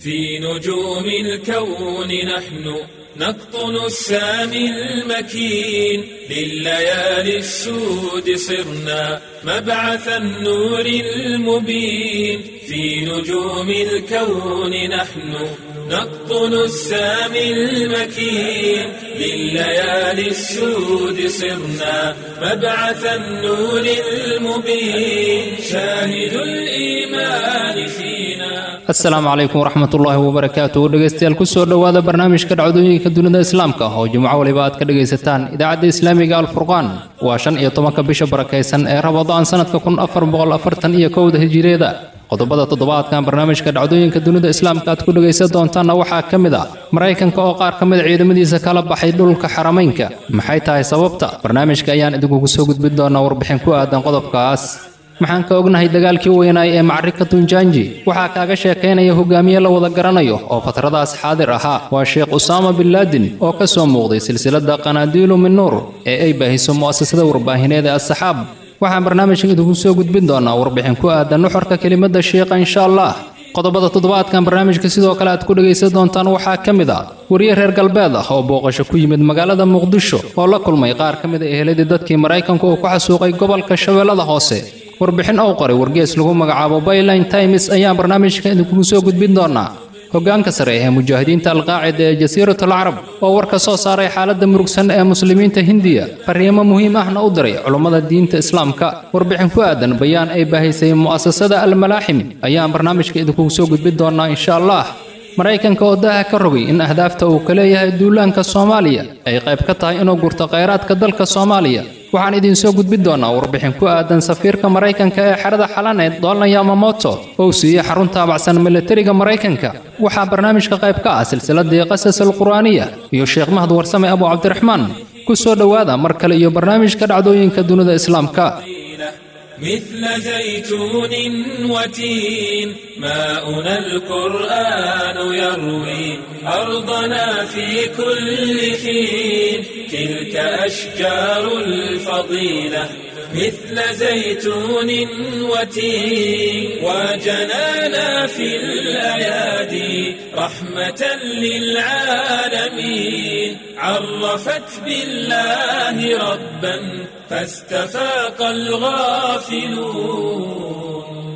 في نجوم الكون نحن نقطن السامي المكين لليالي السود صرنا مبعث النور المبين في نجوم الكون نحن نقطن السامي المكين لليالي السود صرنا مبعث النور المبين شاهد الإيمان فينا asalaamu calaykum waraxmat ullaahi wabarakaatu dhegaystayaal kusoo dhowaada barnaamijka dhacdooyinka dunida islaamka oo jimco waliba aad ka dhegaysataan idaacadda islaamiga alfurqaan waa shan iyo tobanka bisha barakaysan ee rabadaan sanadka kun afar boqol afartan iyo kowda hijireeda qodobada toddobaadkan barnaamijka dhacdooyinka dunida islaamka aad ku dhegaysan doontaanna waxaa ka mid ah maraykanka oo qaar ka mida ciidamadiisa kala baxay dhulka xaramaynka maxay tahay sababta barnaamijka ayaan idinkugu soo gudbin doonaa warbixin ku aadan qodobkaas maxaan ka ognahay dagaalkii weynaay ee macrika tunjaanji waxaa kaaga sheekaynaya hogaamiye la wada garanayo oo fatradaas xaadir ahaa waa sheekh usaama bin laadin oo ka soo muuqday silsilada qanaadiilu min nuur ee ay baahiso mu'asasada warbaahineed ee asxaab waxaan barnaamijkan idinku soo gudbin doonaa warbixin ku aadan nuxurka kelimada sheekha insha allah qodobada toddobaadkan barnaamijka sidoo kale aad ku dhegaysan doontaan waxaa ka mid ah wariye reer galbeed ah oo booqasho ku yimid magaalada muqdisho oo la kulmay qaar ka mid a eheladii dadkii maraykanku uu ku xasuuqay gobolka shabeellada hoose warbixin ou qoray wargees lagu magacaabo byline times ayaan barnaamijka idinkugu soo gudbin doonaa hoggaanka sare ee mujaahidiinta alqaacida ee jasiiratul carab oo war ka soo saaray xaaladda murugsan ee muslimiinta hindiya fariimo muhiim ahna u diray culummada diinta islaamka warbixin ku aadan bayaan ay baahisay mu'asasada almalaaxim ayaan barnaamijka idinkugu soo gudbin doonaa insha allah maraykanka oo daaha ka rogay in ahdaafta uu ka leeyahay duulaanka soomaaliya ay qayb ka tahay inuu gurto khayraadka dalka soomaaliya waxaan idiin soo gudbin doonaa warbixin ku aadan safiirka maraykanka ee xerada xalaneed dolan yamamoto oo siiyey xarun taabacsan milatariga maraykanka waxaa barnaamijka qayb ka ah silsiladii qasas alqur'aaniya iyo sheekh mahad warsame abu cabdiraxmaan ku soo dhowaada mar kale iyo barnaamijka dhacdooyinka dunida islaamka مثل زيتون وتين ماؤنا القرآن يروي أرضنا في كل حين تلك أشجار الفضيلة مثل زيتون وتين وجنانا في الأيادي رحمة للعالمين عرفت بالله ربا فاستفاق الغافلون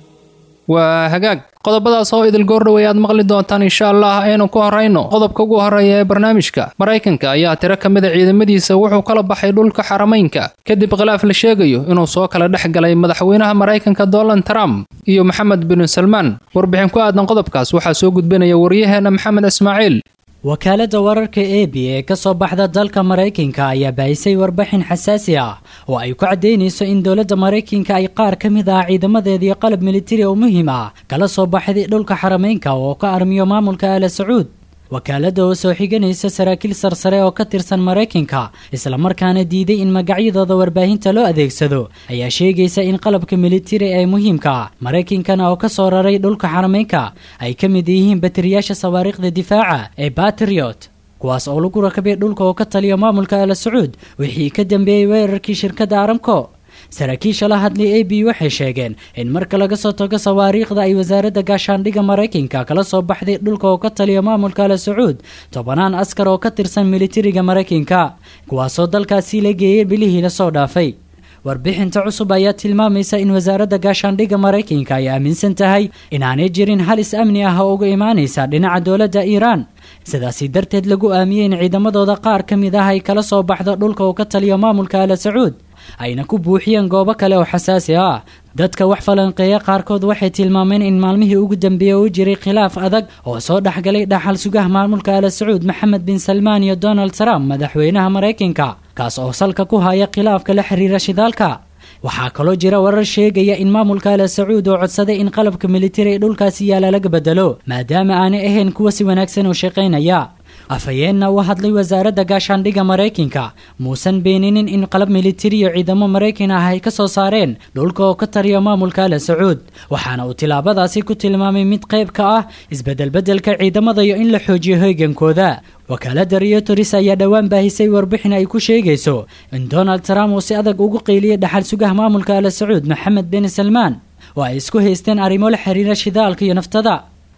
waa hagaag qodobadaas oo idil goordhow aad maqli doontaan insha allah aynu ku horayno qodobka ugu horreeya ee barnaamijka maraykanka ayaa tiro ka mid a ciidamadiisa wuxuu kala baxay dhulka xaramaynka kadib khilaaf la sheegayo inuu soo kala dhex galay madaxweynaha maraykanka donald trump iyo maxamed bin salmaan warbixin ku aadan qodobkaas waxaa soo gudbinaya waryaheena maxamed ismaaciil wakaaladda wararka e b ee ka soo baxda dalka maraykanka ayaa baahisay warbixin xasaasi ah oo ay ku caddaynayso in dowladda maraykanka ay qaar ka mid ah ciidamadeedii qalab militari oo muhiim ah kala soo baxday dhulka xarameynka oo ka armiyo maamulka aala sacuud wakaaladda oo soo xiganaysa saraakiil sarsare oo ka tirsan maraykanka islamarkaana diiday in magacyadooda warbaahinta loo adeegsado ayaa sheegaysa in qalabka militari ee muhiimka ah maraykankana oo ka soo raray dhulka xarameynka ay ka mid yihiin batariyaasha sawaariikhda difaaca ee batriot kuwaas oo lagu rakabay dhulka oo ka taliya maamulka ala sacuud wixii ka dambeeyey weerarkii shirkadda aramco saraakiisha la hadlay a b waxay sheegeen in marka laga soo tago sawaariikhda ay wasaaradda gaashaandhigga maraykanka kala soo baxday dhulka oo ka taliya maamulka ala sacuud tobanaan askar oo ka tirsan militariga maraykanka kuwaasoo dalkaasi la geeyey bilihii lasoo dhaafay warbixinta cusub ayaa tilmaamaysa in wasaaradda gaashaandhigga maraykanka ay aaminsan tahay inaanay jirin halis amni ah oo uga imaanaysa dhinaca dowladda iiraan sidaasi darteed lagu aamiyey in ciidamadooda qaar ka mid ah ay kala soo baxdo dhulka oo ka taliya maamulka ala sacuud ayna ku buuxiyeen goobo kale oo xasaasi ah dadka wax falanqeeya qaarkood waxay tilmaameen in maalmihii ugu dambeeyey uu jiray khilaaf adag oo soo dhexgalay dhaxal sugaha maamulka ala sacuud maxamed bin salmaan iyo donald trump madaxweynaha maraykanka kaas oo salka ku haya khilaafka la xiriira shidaalka waxaa kaloo jira warar sheegaya in maamulka ala sacuud oo codsaday in qalabka militari ee dhulkaasi yaala laga bedelo maadaama aanay ahayn kuwa si wanaagsan u shaqaynaya afhayeenna u hadlay wasaaradda gaashaandhigga maraykanka muusan beeninin in qalab militari iyo ciidamo maraykan ah ay ka soo saareen dhulka oo ka tariya maamulka ala sacuud waxaana uu tilaabadaasi ku tilmaamay mid qayb ka ah isbeddelbeddelka ciidamada iyo in la xoojiyo hoygankooda wakaaladda reuters ayaa dhowaan baahisay warbixin ay ku sheegayso in donald trump uu si adag ugu qeyliyey dhaxal sugaha maamulka ala sacuud maxamed bin salmaan oo ay isku haysteen arrimo la xiriira shidaalka iyo naftada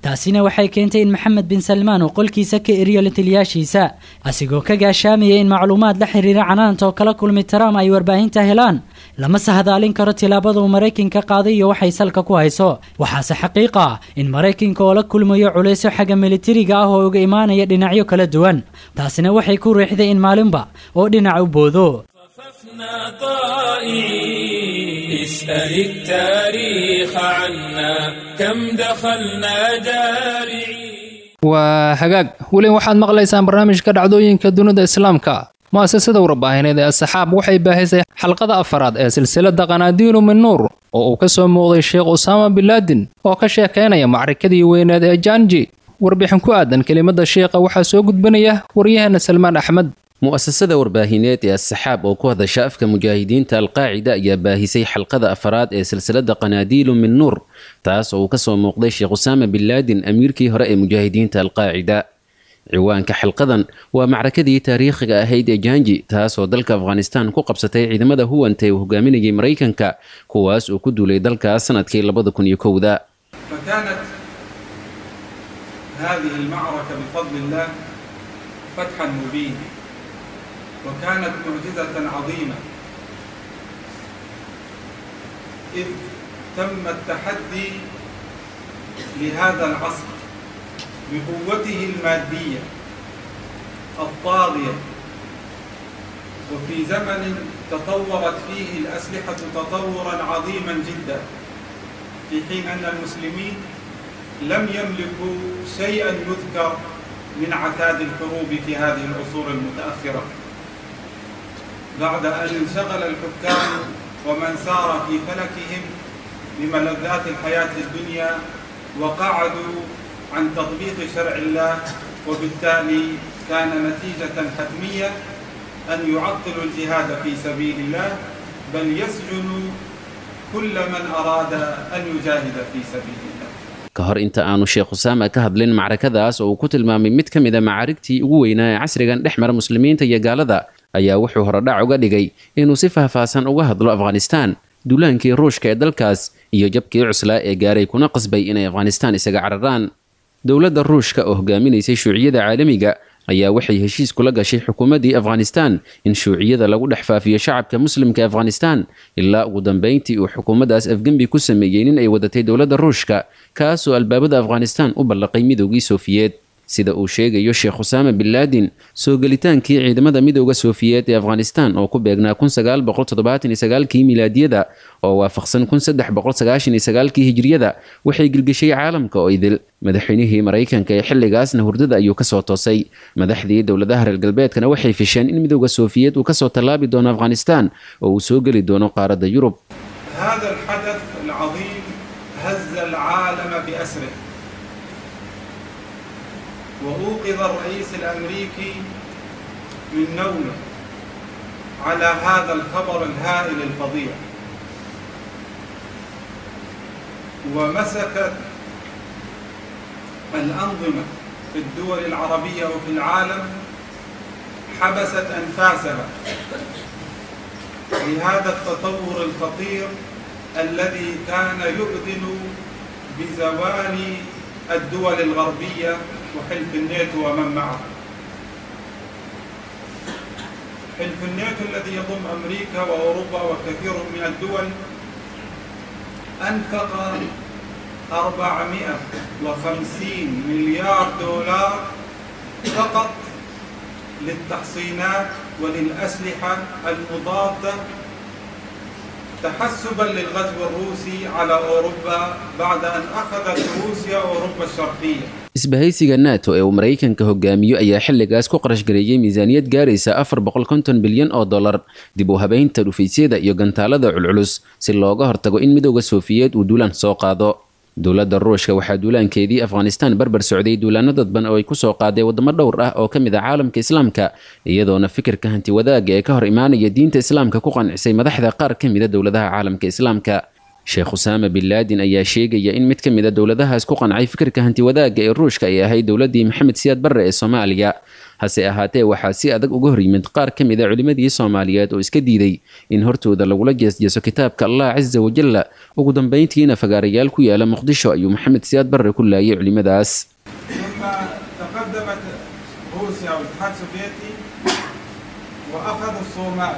taasina waxay keentay in maxamed bin salmaan uu qolkiisa ka eriyo la taliyaashiisa asigoo ka gaashaamaya in macluumaad la xiriira canaanta oo kala kulmi trump ay warbaahinta helaan lama sahadaalin karo tilaabada uu maraykanka qaaday iyo waxay salka ku hayso waxaase xaqiiq ah in maraykanka oo la kulmayo culaysyo xagga militariga ah oo uga imaanaya dhinacyo kala duwan taasina waxay ku riixday in maalinba oo dhinac u boodo اسأل التاريخ عنا كم دخلنا جارعين waa hagaag weli waxaad maqlaysaan barnaamijka dhacdooyinka dunida islaamka mu'asasada warbaahineed ee asaxaab waxay baahisay xalqada afaraad ee silsilada qanaadiinu min nuur oo uu ka soo muuqday sheekh usaama bilaadin oo ka sheekaynaya macrikadii weyneed ee janji warbixin ku aadan kelimada sheekha waxaa soo gudbanaya waryaheena salmaan axmed mu'asasada warbaahineed ee asaxaab oo ku hadasha afka mujaahidiinta alqaacida ayaa baahisay xalqada afaraad ee silsilada qanaadiilu min nuur taas oo uu ka soo muuqday sheekh usaama binlaadin amiirkii hore ee mujaahidiinta alqaacida ciwaanka xalqadan waa macrakadii taariikhiga ahayd ee janji taasoo dalka afghanistan ku qabsatay ciidamada huwanta ee uu hogaaminayay maraykanka kuwaas uu ku duulay dalkaas sanadkii labada kun iyo kowda وكانت معجزة عظيمة إذ تم التحدي لهذا العصر بقوته المادية الطاغية وفي زمن تطورت فيه الأسلحة تطورا عظيما جدا في حين أن المسلمين لم يملكوا شيئا يذكر من عتاد الحروب في هذه العصور المتأخرة بعد أن انشغل الحكام ومن سار في فلكهم بملذات الحياة الدنيا وقعدوا عن تطبيق شرع الله وبالتالي كان نتيجة حتمية أن يعطلوا الجهاد في سبيل الله بل يسجنوا كل من أراد أن يجاهد في سبيل الله ka hor inta aanu sheekh usaama ka hadlin macrakadaas oo uu ku tilmaamay mid ka mid a macaarigtii ugu weynaa ee casrigan dhex mara muslimiinta iyo gaalada ayaa wuxuu horodhac uga dhigay inuu si faahfaahsan uga hadlo afghanistaan duulaankii ruushka ee dalkaas iyo jabkii cuslaa ee gaaray kuna qasbay inay afghanistaan isaga cararaan dowladda ruushka oo hogaaminaysay shuuciyada caalamiga ayaa waxay heshiis kula gashay xukuumaddii afghanistaan in shuuciyada lagu dhex faafiyo shacabka muslimka afghanistaan ilaa ugu dambayntii uu xukuumaddaas afgembi ku sameeyey nin ay wadatay dowladda ruushka kaasoo albaabada afghanistaan u ballaqay midoogii soofiyeed sida uu sheegayo sheekh usaama binlaadin soo gelitaankii ciidamada midooda soofiyeed ee afghanistan oo ku beegnaa kii milaadiyada oo waafaqsan kii hijriyada waxay gilgeshay caalamka oo idil madaxweynihii maraykanka ee xilligaasna hurdada ayuu kasoo toosay madaxdii dowladaha reer galbeedkana waxay fisheen in midooda soofiyeed uu kasoo tallaabi doono afghanistan oo uu soo geli doono qaaradda yurub وأوقظ الرئيس الأمريكي من نومه على هذا الخبر الهائل الفظيع ومسكت الأنظمة في الدول العربية وفي العالم حبست أنفاسها لهذا التطور الخطير الذي كان يؤذن بزوال الدول الغربية وحلف الناتو ومن معه حلف الناتو الذي يضم أمريكا وأوروبا وكثير من الدول أنفق 450 مليار دولار فقط للتحصينات وللأسلحة المضادة تحسبا للغزو الروسي على أوروبا بعد أن أخذت روسيا أوروبا الشرقية isbahaysiga nato ee uu maraykanka hogaamiyo ayaa xilligaas ku qarashgareeyey miisaaniyad gaaraysa afar boqolkonton bilyan oo dollar dib u habeynta dhufaysyada iyo gantaalada culculus si looga hortago in midooda soofiyeed uu duulaan soo qaado dowladda ruushka waxaa duulaankeedii afghanistan barbar socday duulaano dadban oo ay kusoo qaaday wadamo dhowr ah oo ka mid ah caalamka islaamka iyadoona fikirka hanti wadaaga ee ka hor imaanaya diinta islaamka ku qancisay madaxda qaar ka mida dowladaha caalamka islaamka sheekh usaama binlaadin ayaa sheegaya in mid ka mid a dowladahaas ku qancay fikirka hanti wadaagga ee ruushka ay ahayd dowladdii maxamed siyaad barre ee soomaaliya hase ahaatee waxaa si adag uga hor yimid qaar ka mid a culimmadii soomaaliyeed oo iska diiday in hortooda lagula jeesjeeso kitaabka allah casa wajalla ugu dambayntiina fagaarayaal ku yaala muqdisho ayuu maxamed siyaad barre ku laayay culimmadaas ثم تقدمت روسيا والاتحاد السوفيتي واخذوا الصومال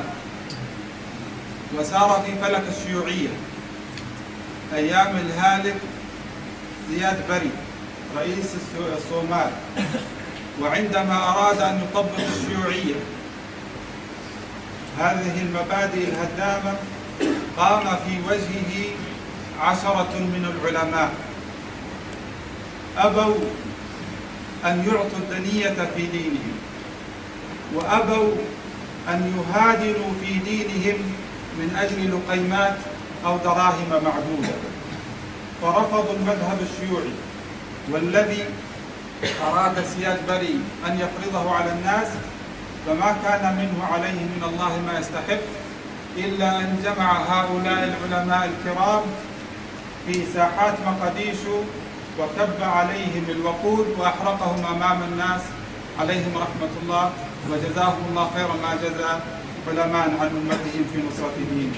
وسار في فلك الشيوعيه ايام الهالك زياد بري رئيس السو- الصومال وعندما اراد ان يطبق الشيوعيه هذه المبادئ الهدامه قام في وجهه عشره من العلماء أبوا أن يعطوا الدنية في دينهم وأبوا أن يهادنوا في دينهم من أجل لقيمات أو دراهم معدودة فرفضوا المذهب الشيوعي والذي أراد سياد بري أن يفرضه على الناس فما كان منه عليه من الله ما يستحق إلا أن جمع هؤلاء العلماء الكرام في ساحات مقديشو وكب عليهم الوقود واحرقهم امام الناس عليهم رحمه الله وجزاهم الله خير ما جزى علماء عن امتهم في نصره دينهم.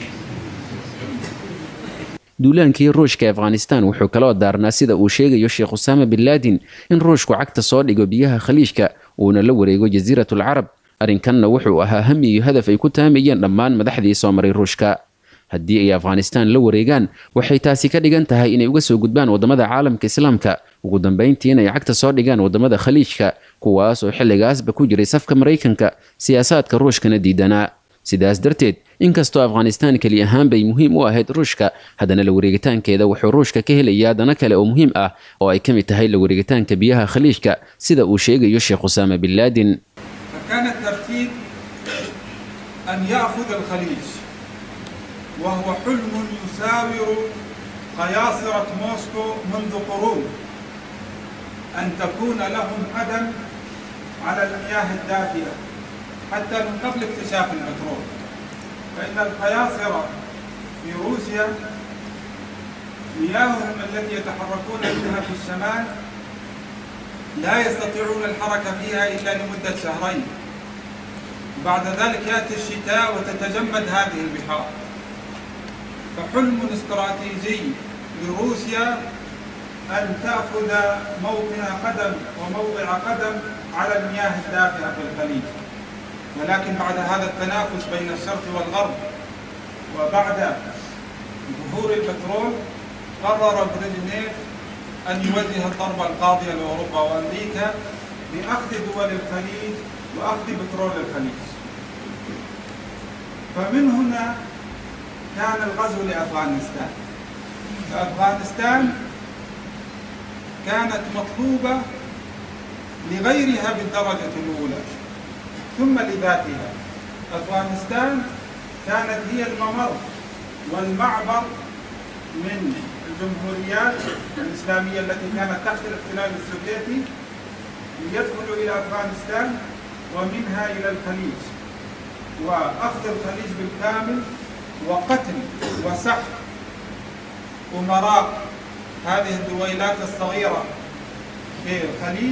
duulaankii ruushka ee afghanistan wuxuu kaloo daarnaa sida uu sheegayo sheekh usaama bin laadin in ruushku cagta soo dhigo biyaha khaliijka uuna la wareego jasiiratul carab arrinkanna wuxuu ahaa hami iyo hadaf ay ku taamayeen dhammaan madaxdii soo maray ruushka haddii ay afghanistan la wareegaan waxay taasi ka dhigan tahay inay uga soo gudbaan waddamada caalamka islaamka ugu dambayntii inay cagta soo dhigaan waddamada khaliijka kuwaas oo xilligaasba ku jiray safka maraykanka siyaasaadka ruushkana diidanaa sidaas darteed inkastoo afghanistan keli ahaan bay muhiim u ahayd ruushka haddana la wareegitaankeeda wuxuu ruushka ka helayaa dano kale oo muhiim ah oo ay ka mid tahay la wareegitaanka biyaha khaliijka sida uu sheegayo sheekh usaama bin laadin فكان الترتيب ان ياخذ الخليج وهو حلم يساور قياصره موسكو منذ قرون ان تكون لهم قدم على المياه الدافئه حتى من قبل اكتشاف البترول فان القياصره في روسيا مياههم التي يتحركون بها في الشمال لا يستطيعون الحركة فيها إلا لمدة شهرين بعد ذلك يأتي الشتاء وتتجمد هذه البحار فحلم استراتيجي لروسيا أن تأخذ موطن قدم وموضع قدم على المياه الدافئة في الخليج ولكن بعد هذا التنافس بين الشرق والغرب وبعد ظهور البترول قرر بريجنيف أن يوجه الضربة القاضية لأوروبا وأمريكا بأخذ دول الخليج وأخذ بترول الخليج فمن هنا كان الغزو لأفغانستان فأفغانستان كانت مطلوبة لغيرها بالدرجة الأولى ثم لذاتها أفغانستان كانت هي الممر والمعبر من الجمهوريات الإسلامية التي كانت تحت الاحتلال السوفيتي ليدخلوا إلى أفغانستان ومنها إلى الخليج وأخذ الخليج بالكامل وقتل وسحق أمراء هذه الدويلات الصغيرة في الخليج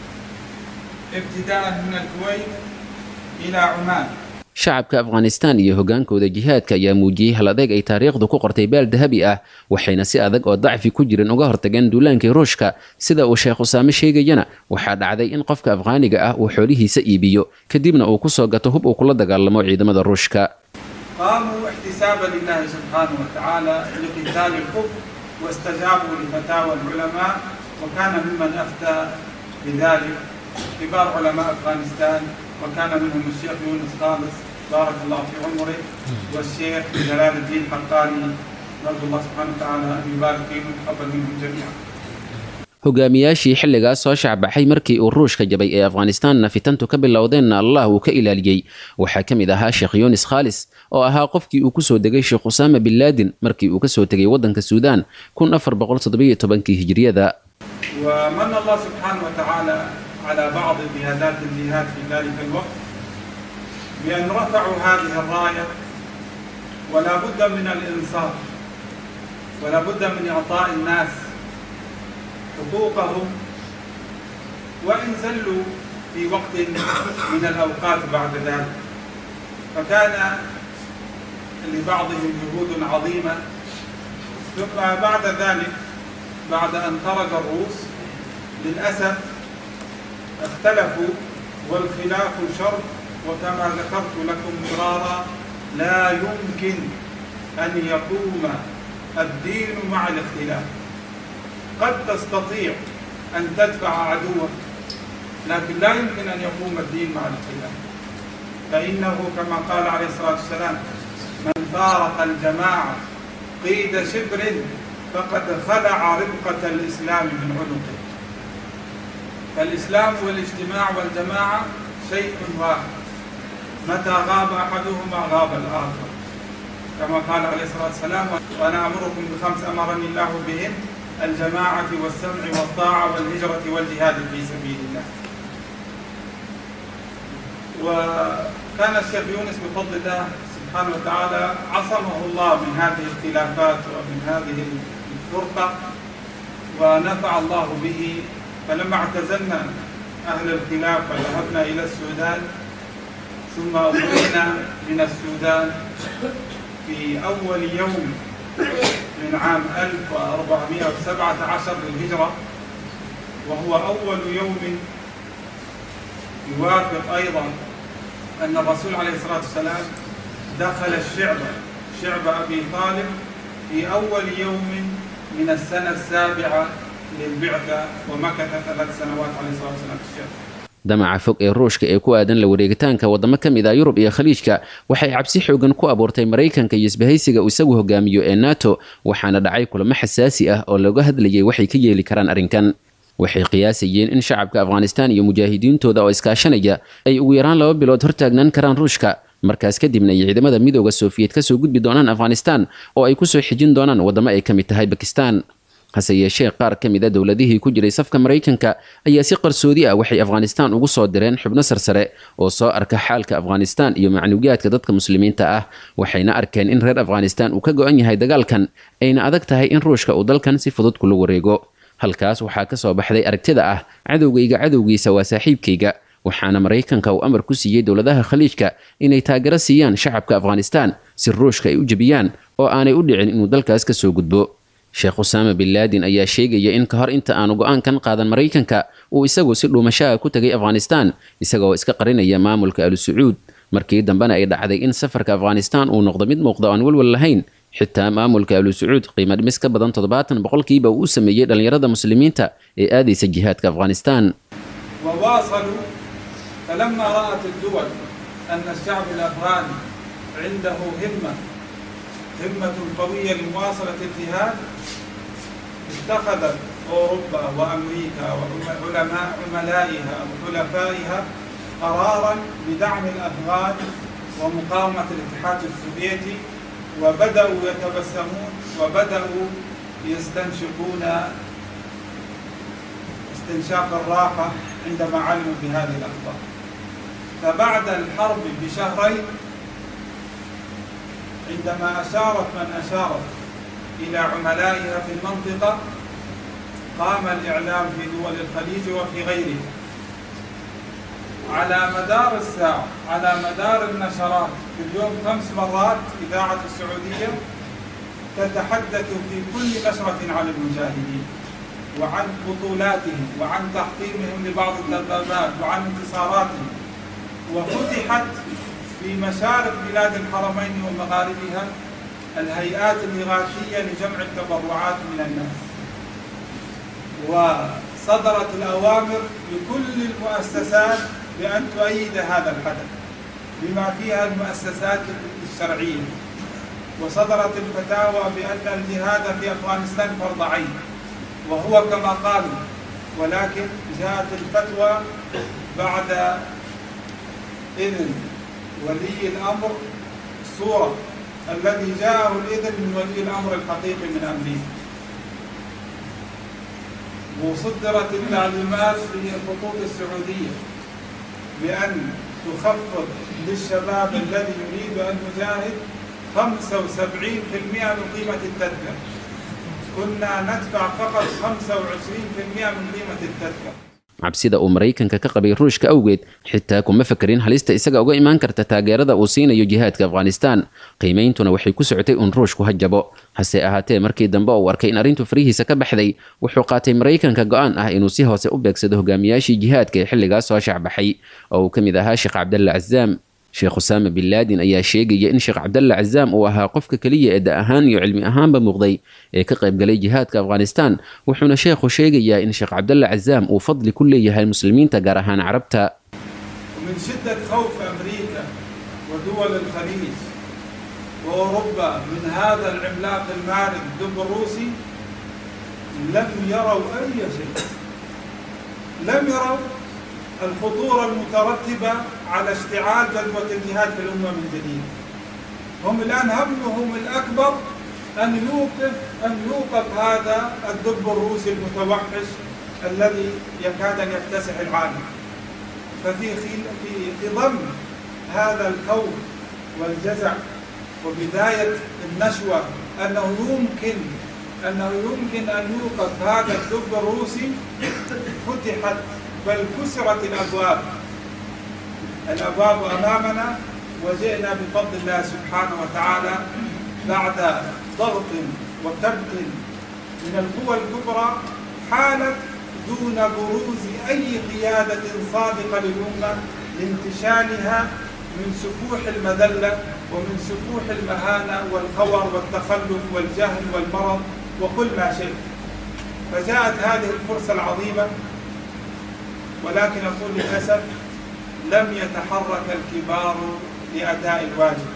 ابتداء من الكويت إلى عمان shacabka afghanistan iyo hogaankooda jihaadka ayaa muujiyey hal adeeg ay taariikhdu ku qortay baal dahabi ah waxayna si adag oo dacfi ku jiran uga hortageen duulaankii ruushka sida uu sheekh usaame sheegayana waxaa dhacday in qofka afghaaniga ah uu xoolihiisa iibiyo kadibna uu kusoo gato hub uu kula dagaalamo ciidamada ruushka قاموا احتسابا لله سبحانه وتعالى لقتال الكفر واستجابوا لفتاوى العلماء وكان ممن افتى بذلك كبار علماء افغانستان وكان منهم الشيخ يونس خالص بارك الله في عمره والشيخ جلال الدين حقاني نرجو الله سبحانه وتعالى ان يبارك فيهم ويتقبل منهم جميعا. hogaamiyaashii xilligaas soo shacbaxay markii uu ruushka jabay ee afghanistaanna fitantu ka bilowdeenna allah uu ka ilaaliyey waxaa ka mid ahaa sheekh yunis khaalis oo ahaa qofkii uu kusoo degay sheekh usaama bin laadin markii uu kasoo tegay waddanka suudaan kun afar boqol toddobiyo tobankii hijriyada ومن الله سبحانه وتعالى على بعض قيادات الجهاد في ذلك الوقت بأن رفعوا هذه الراية ولا بد من الإنصاف ولا بد من إعطاء الناس حقوقهم وإن زلوا في وقت من الأوقات بعد ذلك فكان لبعضهم جهود عظيمة ثم بعد ذلك بعد أن خرج الروس للأسف اختلفوا والخلاف شر وكما ذكرت لكم مرارا لا يمكن أن يقوم الدين مع الاختلاف قد تستطيع أن تدفع عدوك لكن لا يمكن أن يقوم الدين مع الاختلاف فإنه كما قال عليه الصلاة والسلام من فارق الجماعة قيد شبر فقد خلع ربقة الإسلام من عنقه فالإسلام والاجتماع والجماعة شيء واحد متى غاب أحدهما غاب الآخر كما قال عليه الصلاة والسلام وأنا أمركم بخمس أمرني الله بهن الجماعة والسمع والطاعة والهجرة والجهاد في سبيل الله وكان الشيخ يونس بفضل الله سبحانه وتعالى عصمه الله من هذه الاختلافات ومن هذه الفرقة ونفع الله به فلما اعتزلنا أهل الخلاف وذهبنا إلى السودان ثم أخرجنا من السودان في أول يوم من عام 1417 للهجرة وهو أول يوم يوافق أيضا أن الرسول عليه الصلاة والسلام دخل الشعب شعب أبي طالب في أول يوم من السنة السابعة للبعثة ومكث ثلاث سنوات عليه الصلاة والسلام في الشعب damaca fog ee ruushka ee ku aadan la wareegitaanka waddamo ka mid ah yurub iyo khaliijka waxay cabsi xoogan ku abuurtay maraykanka iyo isbahaysiga uu isagu hogaamiyo ee nato waxaana dhacay kulamo xasaasi ah oo looga hadlayay waxay ka yeeli karaan arrinkan waxay qiyaasayeen in shacabka afghanistaan iyo mujaahidiintooda oo iskaashanaya ay ugu yaraan laba bilood hortaagnaan karaan ruushka markaas kadibna ay ciidamada midooda sofiyeed kasoo gudbi doonaan afghanistaan oo ay kusoo xijin doonaan waddamo ay ka mid tahay bakistan hase yeeshee qaar ka mid a dowladihii ku jiray safka maraykanka ayaa si qarsoodi ah waxay afghanistaan ugu soo direen xubno sarsare oo soo arka xaalka afghanistaan iyo macnuugaadka dadka muslimiinta ah waxayna arkeen in reer afghanistaan uu ka go-an yahay dagaalkan ayna adag tahay in ruushka uu dalkan si fudud kula wareego halkaas waxaa ka soo baxday aragtida ah cadowgayga cadowgiisa waa saaxiibkayga waxaana maraykanka uu amar ku siiyey dowladaha khaliijka inay taageero siiyaan shacabka afghanistaan si ruushka ay u jebiyaan oo aanay u dhicin inuu dalkaas ka soo gudbo sheekh usaama bin laadin ayaa sheegaya in ka hor inta aanu go-aankan qaadan maraykanka uu isagu si dhuumashaha ku tegay afghanistaan isagoo iska qarinaya maamulka alu sacuud markii dambena ay dhacday in safarka afghanistaan uu noqdo mid muuqda aan walwal lahayn xitaa maamulka alu sacuud qiimo dhimis ka badan toddobaatan boqolkiiba uu u sameeyey dhallinyarada muslimiinta ee aadaysa jihaadka afghanistaan وواصلوا فلما رأت الدول أن الشعب الأفغاني عنده همة همة قوية لمواصلة الجهاد اتخذت أوروبا وأمريكا وعلماء عملائها وحلفائها قرارا بدعم الأفغان ومقاومة الاتحاد السوفيتي وبدأوا يتبسمون وبدأوا يستنشقون استنشاق الراحة عندما علموا بهذه الأخبار فبعد الحرب بشهرين عندما أشارت من أشارت إلى عملائها في المنطقة قام الإعلام في دول الخليج وفي غيرها على مدار الساعة على مدار النشرات في اليوم خمس مرات إذاعة السعودية تتحدث في كل نشرة عن المجاهدين وعن بطولاتهم وعن تحطيمهم لبعض الدبابات وعن انتصاراتهم وفتحت في مشارق بلاد الحرمين ومغاربها الهيئات الإغاثية لجمع التبرعات من الناس وصدرت الأوامر لكل المؤسسات بأن تؤيد هذا الحدث بما فيها المؤسسات الشرعية وصدرت الفتاوى بأن الجهاد في أفغانستان فرض عين وهو كما قالوا ولكن جاءت الفتوى بعد إذن ولي الأمر صورة الذي جاءه الإذن من ولي الأمر الحقيقي من أمريكا وصدرت التعليمات في الخطوط السعودية بأن تخفض للشباب الذي يريد أن يجاهد 75% من قيمة التذكرة كنا ندفع فقط 25% من قيمة التذكرة cabsida uu maraykanka ka qabay ruushka awgeed xitaa kuma fakerin halista isaga uga imaan karta taageerada uu siinayo jihaadka afghanistan qiimeyntuna waxay ku socotay un ruushku ha jabo hase ahaatee markii dambe uu arkay in arrintu farihiisa ka baxday wuxuu qaatay maraykanka go-aan ah inuu si hoose u beegsado hogaamiyaashii jihaadka ee xilligaas soo shacbaxay oo uu ka mid ahaa sheekh cabdalla cazaam sheekh usaama bin laadin ayaa sheegaya in sheekh cabdalla cazaam uu ahaa qofka keliya ee da ahaan iyo cilmi ahaanba muuqday ee ka qaybgalay jihaadka afghanistan wuxuuna sheekhu sheegayaa in sheekh cabdalla cazaam uu fadli ku leeyahay muslimiinta gaar ahaan carabta ومن شدة خوف أمريكا ودول الخليج وأوروبا من هذا العملاق المارد الدب الروسي لم يروا أي شيء لم يروا الخطورة المترتبة على اشتعال جذوة الجهاد في الأمة من جديد هم الآن همهم الأكبر أن يوقف أن يوقف هذا الدب الروسي المتوحش الذي يكاد أن يكتسح العالم ففي خل... في في ضمن هذا الخوف والجزع وبداية النشوة أنه يمكن أنه يمكن أن يوقف هذا الدب الروسي فتحت بل كسرت الأبواب الأبواب أمامنا وجئنا بفضل الله سبحانه وتعالى بعد ضغط وكبت من القوى الكبرى حالت دون بروز أي قيادة صادقة للأمة لانتشالها من سفوح المذلة ومن سفوح المهانة والخور والتخلف والجهل والمرض وكل ما شئت فجاءت هذه الفرصة العظيمة ولكن أقول للأسف لم يتحرك الكبار لأداء الواجب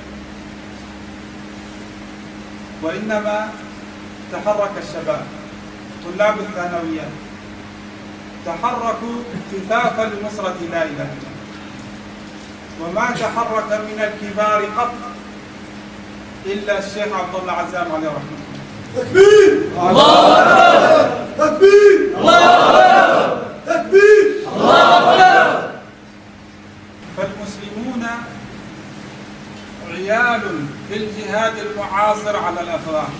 وإنما تحرك الشباب طلاب الثانويات تحركوا خفافا لنصرة لا إله إلا الله وما تحرك من الكبار قط إلا الشيخ عبد الله عزام عليه رحمه الله تكبير الله تكبير الله تكبير الله فالمسلمون عيال في الجهاد المعاصر على الأفغان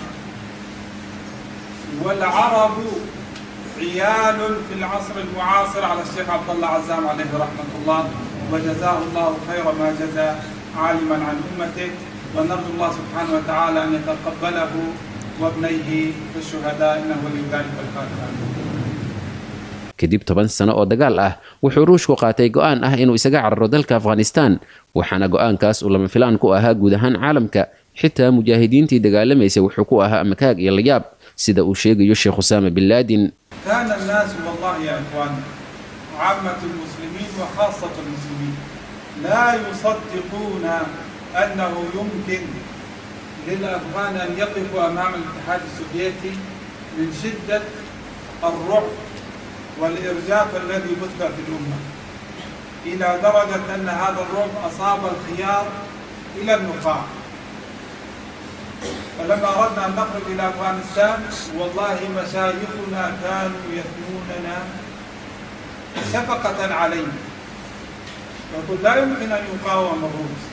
والعرب عيال في العصر المعاصر على الشيخ عبد الله عزام عليه رحمة الله وجزاه الله خير ما جزى عالما عن أمته ونرجو الله سبحانه وتعالى أن يتقبله وابنيه في الشهداء إنه ولي ذلك القادر kadib toban sano oo dagaal ah wuxuu ruushku qaatay go-aan ah inuu isaga cararo dalka afghanistan waxaana go-aankaas uu lama filaan ku ahaa guud ahaan caalamka xitaa mujaahidiintii dagaalamaysa wuxuu ku ahaa amakaag iyo layaab sida uu sheegayo sheekh usaama bin laadin كان الناس والله يا إخوان عامة المسلمين وخاصة المسلمين لا يصدقون أنه يمكن للأفغان أن يقفوا أمام الاتحاد السوفيتي من شدة الرعب والإرجاف الذي بث في الأمة إلى درجة أن هذا الرعب أصاب الخيار إلى النخاع فلما أردنا أن نخرج إلى أفغانستان والله مشايخنا كانوا يثنوننا شفقة علينا يقول لا يمكن أن يقاوم الروس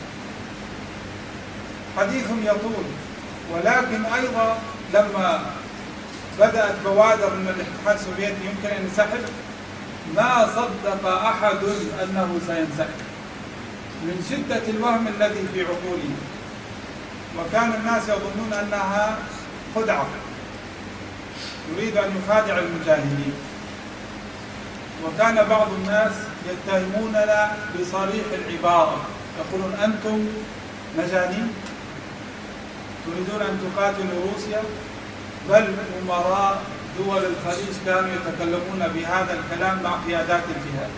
حديث يطول ولكن أيضا لما بدأت بوادر من الاتحاد السوفيتي يمكن أن ينسحب ما صدق أحد أنه سينسحب من شدة الوهم الذي في عقولهم وكان الناس يظنون أنها خدعة يريد أن يخادع المجاهدين وكان بعض الناس يتهموننا بصريح العبارة يقولون أنتم مجانين تريدون أن تقاتلوا روسيا بل أمراء دول الخليج كانوا يتكلمون بهذا الكلام مع قيادات الجهاد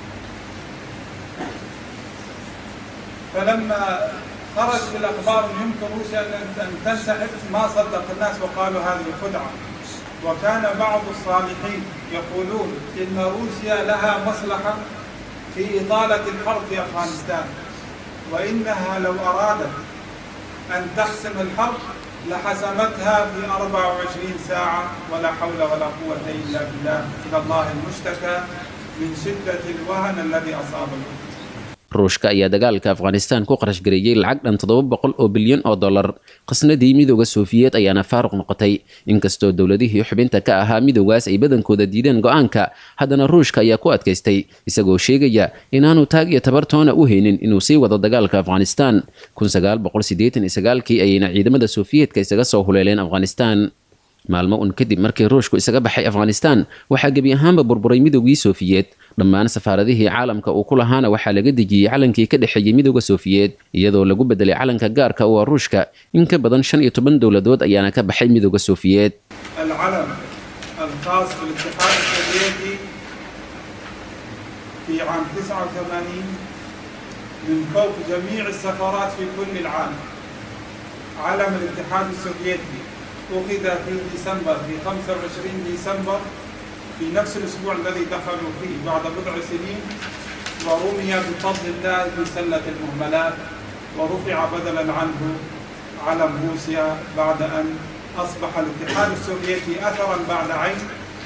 فلما خرج في الأخبار أن يمكن روسيا أن تنسحب ما صدق الناس وقالوا هذه خدعة وكان بعض الصالحين يقولون إن روسيا لها مصلحة في إطالة الحرب في أفغانستان وإنها لو أرادت أن تحسم الحرب لحسمتها في 24 ساعة ولا حول ولا قوة إلا بالله إلى الله المشتكى من شدة الوهن الذي أصاب الأمة ruushka ayaa dagaalka afghanistan ku qarash gareeyey lacag dhan toddoba boqol oo bilyan oo dollar qasnadii midooda sofiyeed ayaana faaruq noqotay inkastoo dowladihii xubinta ka ahaa midoogaas ay badankooda diideen go-aanka haddana ruushka ayaa ku adkaystay isagoo sheegaya inaanu taag iyo tabartoona u haynin inuu sii wado dagaalka afghanistan kii ayayna ciidamada sofiyeetka isaga soo huleeleen afghanistan maalmo un kadib markii ruushku isaga baxay afghanistan waxaa gebi ahaanba burburay midoogii sofiyeed dhammaan safaaradihii caalamka uu ku lahaana waxaa laga dejiyey calankii ka dhexeeyey midooda sofiyeed iyadoo lagu bedelay calanka gaarka u ah ruushka in ka badan shan iyo toban dowladood ayaana ka baxay midooda sofiyeed العلم الخاص بالاتحاد السوفيتي في عام 89 من فوق جميع السفارات في كل العالم علم الاتحاد السوفيتي أخذ في ديسمبر في 25 ديسمبر في نفس الأسبوع الذي دخلوا فيه بعد بضع سنين ورمي بفضل الله في سلة المهملات ورفع بدلا عنه علم روسيا بعد أن أصبح الاتحاد السوفيتي أثرا بعد عين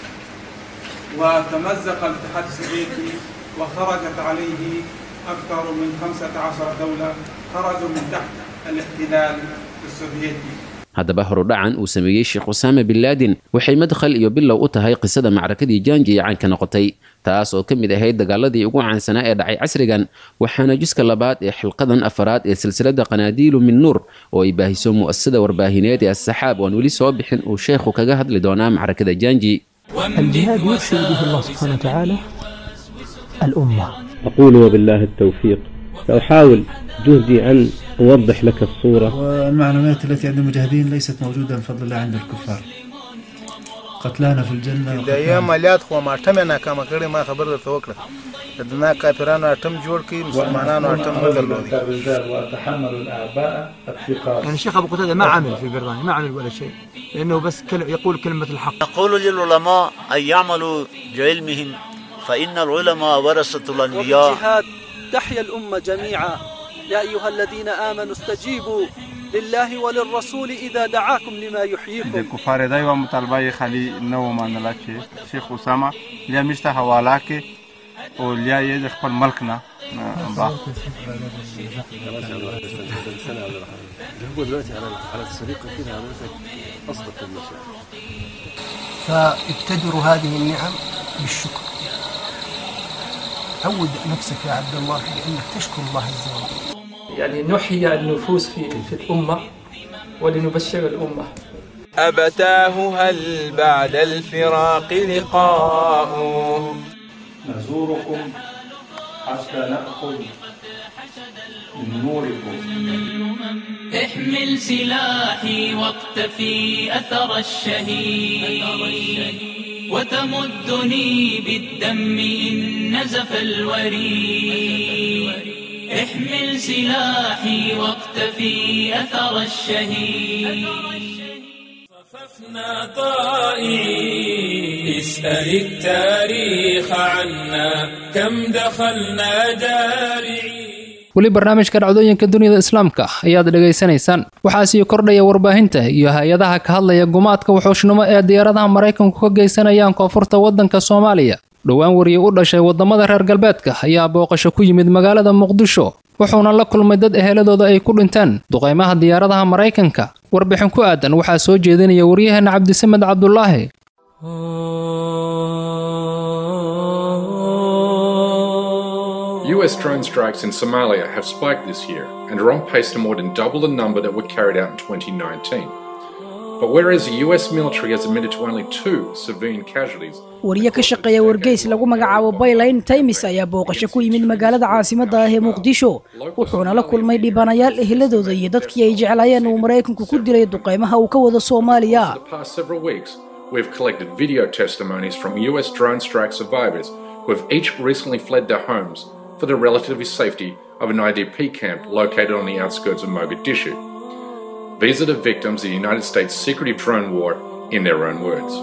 وتمزق الاتحاد السوفيتي وخرجت عليه أكثر من 15 دولة خرجوا من تحت الاحتلال السوفيتي haddaba horudhacan uu sameeyey sheekh usaama bin laadin waxay madkhal iyo bilow u tahay qisada macrakadii jaanji ee caanka noqotay taas oo ka mid ahayd dagaaladii ugu caansanaa ee dhacay casrigan waxaana juska labaad ee xilqadan afaraad ee silsilada qanaadiilu min nuur oo ay baahiso mu'asasada warbaahineed ee asaxaab oan weli soo bixin uu sheekhu kaga hadli doonaa macrakada jaanji الجهاد يرسل به الله سبحانه وتعالى الأمة أقول وبالله التوفيق سأحاول جهدي أن أوضح لك الصورة والمعلومات التي عند المجاهدين ليست موجودة بفضل الله عند الكفار قتلانا في الجنة د یو عملیات خو ما ټمه ناکامه کړې ما خبر درته وکړه د دنا کافرانو اټم جوړ کړي مسلمانانو اټم نه درلودي الرجال وأتحمل الأعباء الثقال يعني الشيخ أبو قتادة ما عمل في بريطانيا ما عمل ولا شيء لأنه بس كل يقول كلمة الحق نقول للعلماء أن يعملوا بعلمهم فإن العلماء ورثة الأنبياء الجهاد تحيا الأمة جميعا يا أيها الذين آمنوا استجيبوا لله وللرسول إذا دعاكم لما د يحييكم کفار دا یوه مطالبه یې خالي نه ومنله چې شیخ اسامه لیا موږ ته حواله کړي او لیا یې د خپل ملک نه نه با هو دلوقتي على على السرقه كده حضرتك اصدق المشاعر فابتدروا هذه النعم بالشكر عود نفسك يا عبد الله بأنك تشكر الله عز وجل يعني نحيي النفوس في في الأمة ولنبشر الأمة أبتاه هل بعد الفراق لقاء نزوركم حتى نأخذ من نوركم احمل سلاحي واقتفي أثر الشهيد وتمدني بالدم إن نزف الوريد احمل سلاحي واقتفي أثر الشهيد صففنا طائعين اسأل التاريخ عنا كم دخلنا جارعين weli barnaamijka dhacdooyinka dunida islaamka ayaad dhegaysanaysaan waxaa sii kordhaya warbaahinta iyo hay-adaha ka hadlaya gumaadka wuxuushnimo ee diyaaradaha maraykanku ka geysanayaan koonfurta waddanka soomaaliya dhowaan wariye u dhashay waddamada reer galbeedka ayaa booqasho ku yimid magaalada muqdisho wuxuuna la kulmay dad eheladooda ay ku dhinteen duqaymaha diyaaradaha maraykanka warbixin ku aadan waxaa soo jeedinaya waryaheena cabdisamed cabdulaahi US drone strikes in Somalia have spiked this year and are on pace to more than double the number that were carried out in 2019. But whereas the US military has admitted to only two civilian casualties, wariye ka shaqeeya wargeys lagu magacaabo bayline times ayaa booqasho ku yimid magaalada caasimadda ah ee muqdisho wuxuuna la kulmay dhibanayaal eheladooda iyo dadkii ay jeclaayeen uu maraykanku ku dilay duqaymaha uu ka wado soomaaliya the past several weeks, we've collected video testimonies from US drone strike survivors who have each recently fled their homes for the relative safety of an IDP camp located on the outskirts of Mogadishu. These are the victims of the United States' secretive drone war in their own words.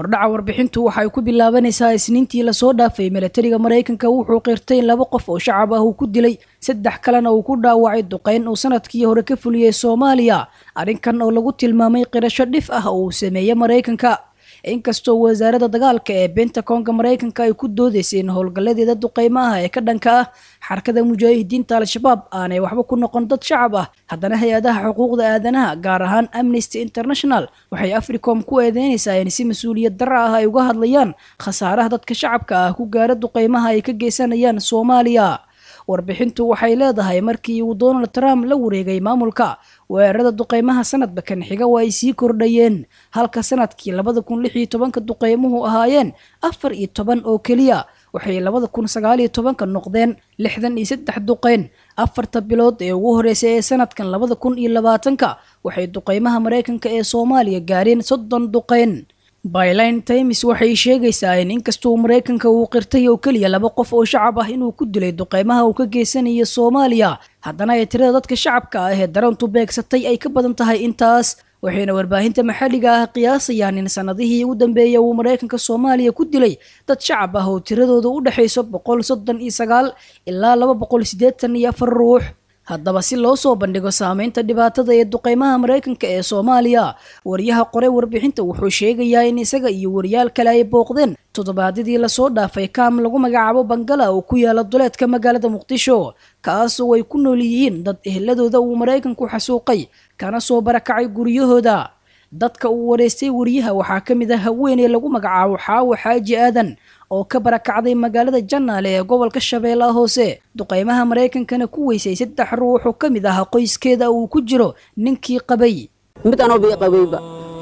hordhaca warbixintu waxay ku bilaabanaysaa isniintii lasoo dhaafay milatariga maraykanka wuxuu qirtay in laba qof oo shacab ah uu ku dilay saddex kalena uu ku dhaawacay duqeyn uu sanadkii hore ka fuliyey soomaaliya arrinkan oo lagu tilmaamay qirasho dhif ah oo uu sameeyey maraykanka inkastoo wasaaradda dagaalka ee bentakonga maraykanka ay ku doodeysay in howlgalladeeda duqeymaha ee ka dhanka ah xarakada mujaahidiinta al-shabaab aanay waxba ku noqon dad shacab ah haddana hay-adaha xuquuqda aadanaha gaar ahaan amnesty international waxay africom ku eedeynaysaa in si mas-uuliyad darra ah ay uga hadlayaan khasaaraha dadka shacabka ah ku gaara duqeymaha ay ka geysanayaan soomaaliya warbixintu waxay leedahay markii uu donald trump la wareegay maamulka weerarada duqeymaha sanadba kan xiga waa ay sii kordhayeen halka sanadkii labada kun lix iyo tobanka duqeymuhu ahaayeen afar iyo toban oo keliya waxay labada kun sagaal iyo tobanka noqdeen lixdan iyo saddex duqeyn afarta bilood ee ugu horeysay ee sanadkan labada kun iyo labaatanka waxay duqeymaha maraykanka ee soomaaliya gaareen soddon duqeyn byline times waxay sheegaysaa in inkastoo maraykanka uu qirtay oo keliya laba qof oo shacab ah inuu ku dilay duqeymaha uu ka geysanayo soomaaliya haddana ay tirada dadka shacabka ah ee darantu beegsatay ay ka badan tahay intaas waxayna warbaahinta maxalliga ah qiyaasayaan in sanadihii ugu dambeeyay uu maraykanka soomaaliya ku dilay dad shacab ah oo tiradooda u dhexayso boqol soddon iyo sagaal ilaa laba boqol siddeetan iyo afar ruux haddaba si loo soo bandhigo saameynta dhibaatada ee duqeymaha maraykanka ee soomaaliya wariyaha qore warbixinta wuxuu sheegayaa in isaga iyo wariyaal kale ay booqdeen toddobaadyadii lasoo dhaafay kaam lagu magacaabo bangala oo ku yaala duleedka magaalada muqdisho kaasoo ay ku nool yihiin dad eheladooda uu maraykanku xasuuqay kana soo barakacay guryahooda dadka uu wareystay wariyaha waxaa ka mid ah haweeney lagu magacaabo xaawo xaaji aadan oo ka barakacday magaalada janaale ee gobolka shabeellaha hoose duqeymaha maraykankana ku weysay saddex ruux oo ka mid ah qoyskeeda uu ku jiro ninkii qabay mid anoo bii qabayba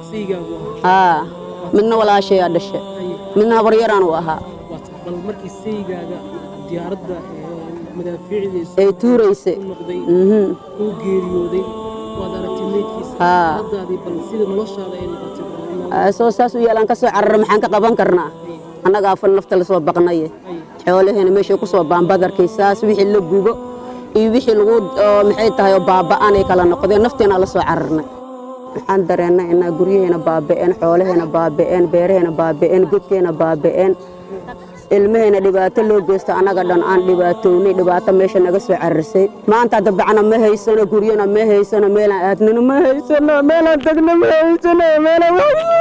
haa midna walaashayaa dhashe midna habaryaraan u ahaa bal markii saygaaga diyaaradda madaafiicdiisa ay tuurayse uu geeriyooday waad aragtay meydkiisa haddaadii bal sida noloshaada ay noqotay soo saas u yaalaan ka soo carara maxaan ka qaban karnaa annagaa fal nafta la soo baqnaye xoolaheena meeshay ku soo baanbadarkay saas wixii la gubo iyo wixii lagu maxay tahay oo baaba'anay kala noqdeen nafteena la soo cararnay waxaan dareennay inaa guryaheena baaba'een xoolaheena baaba'een beeraheena baaba'een godkeena baaba'een ilmaheena dhibaato loo geysto annaga dhan aan dhibaatownay dhibaato meesha naga soo cararsay maanta hadda bacna ma haysano guryana ma haysano meelaan aadnana ma haysano meelaan tagna ma haysano meelaan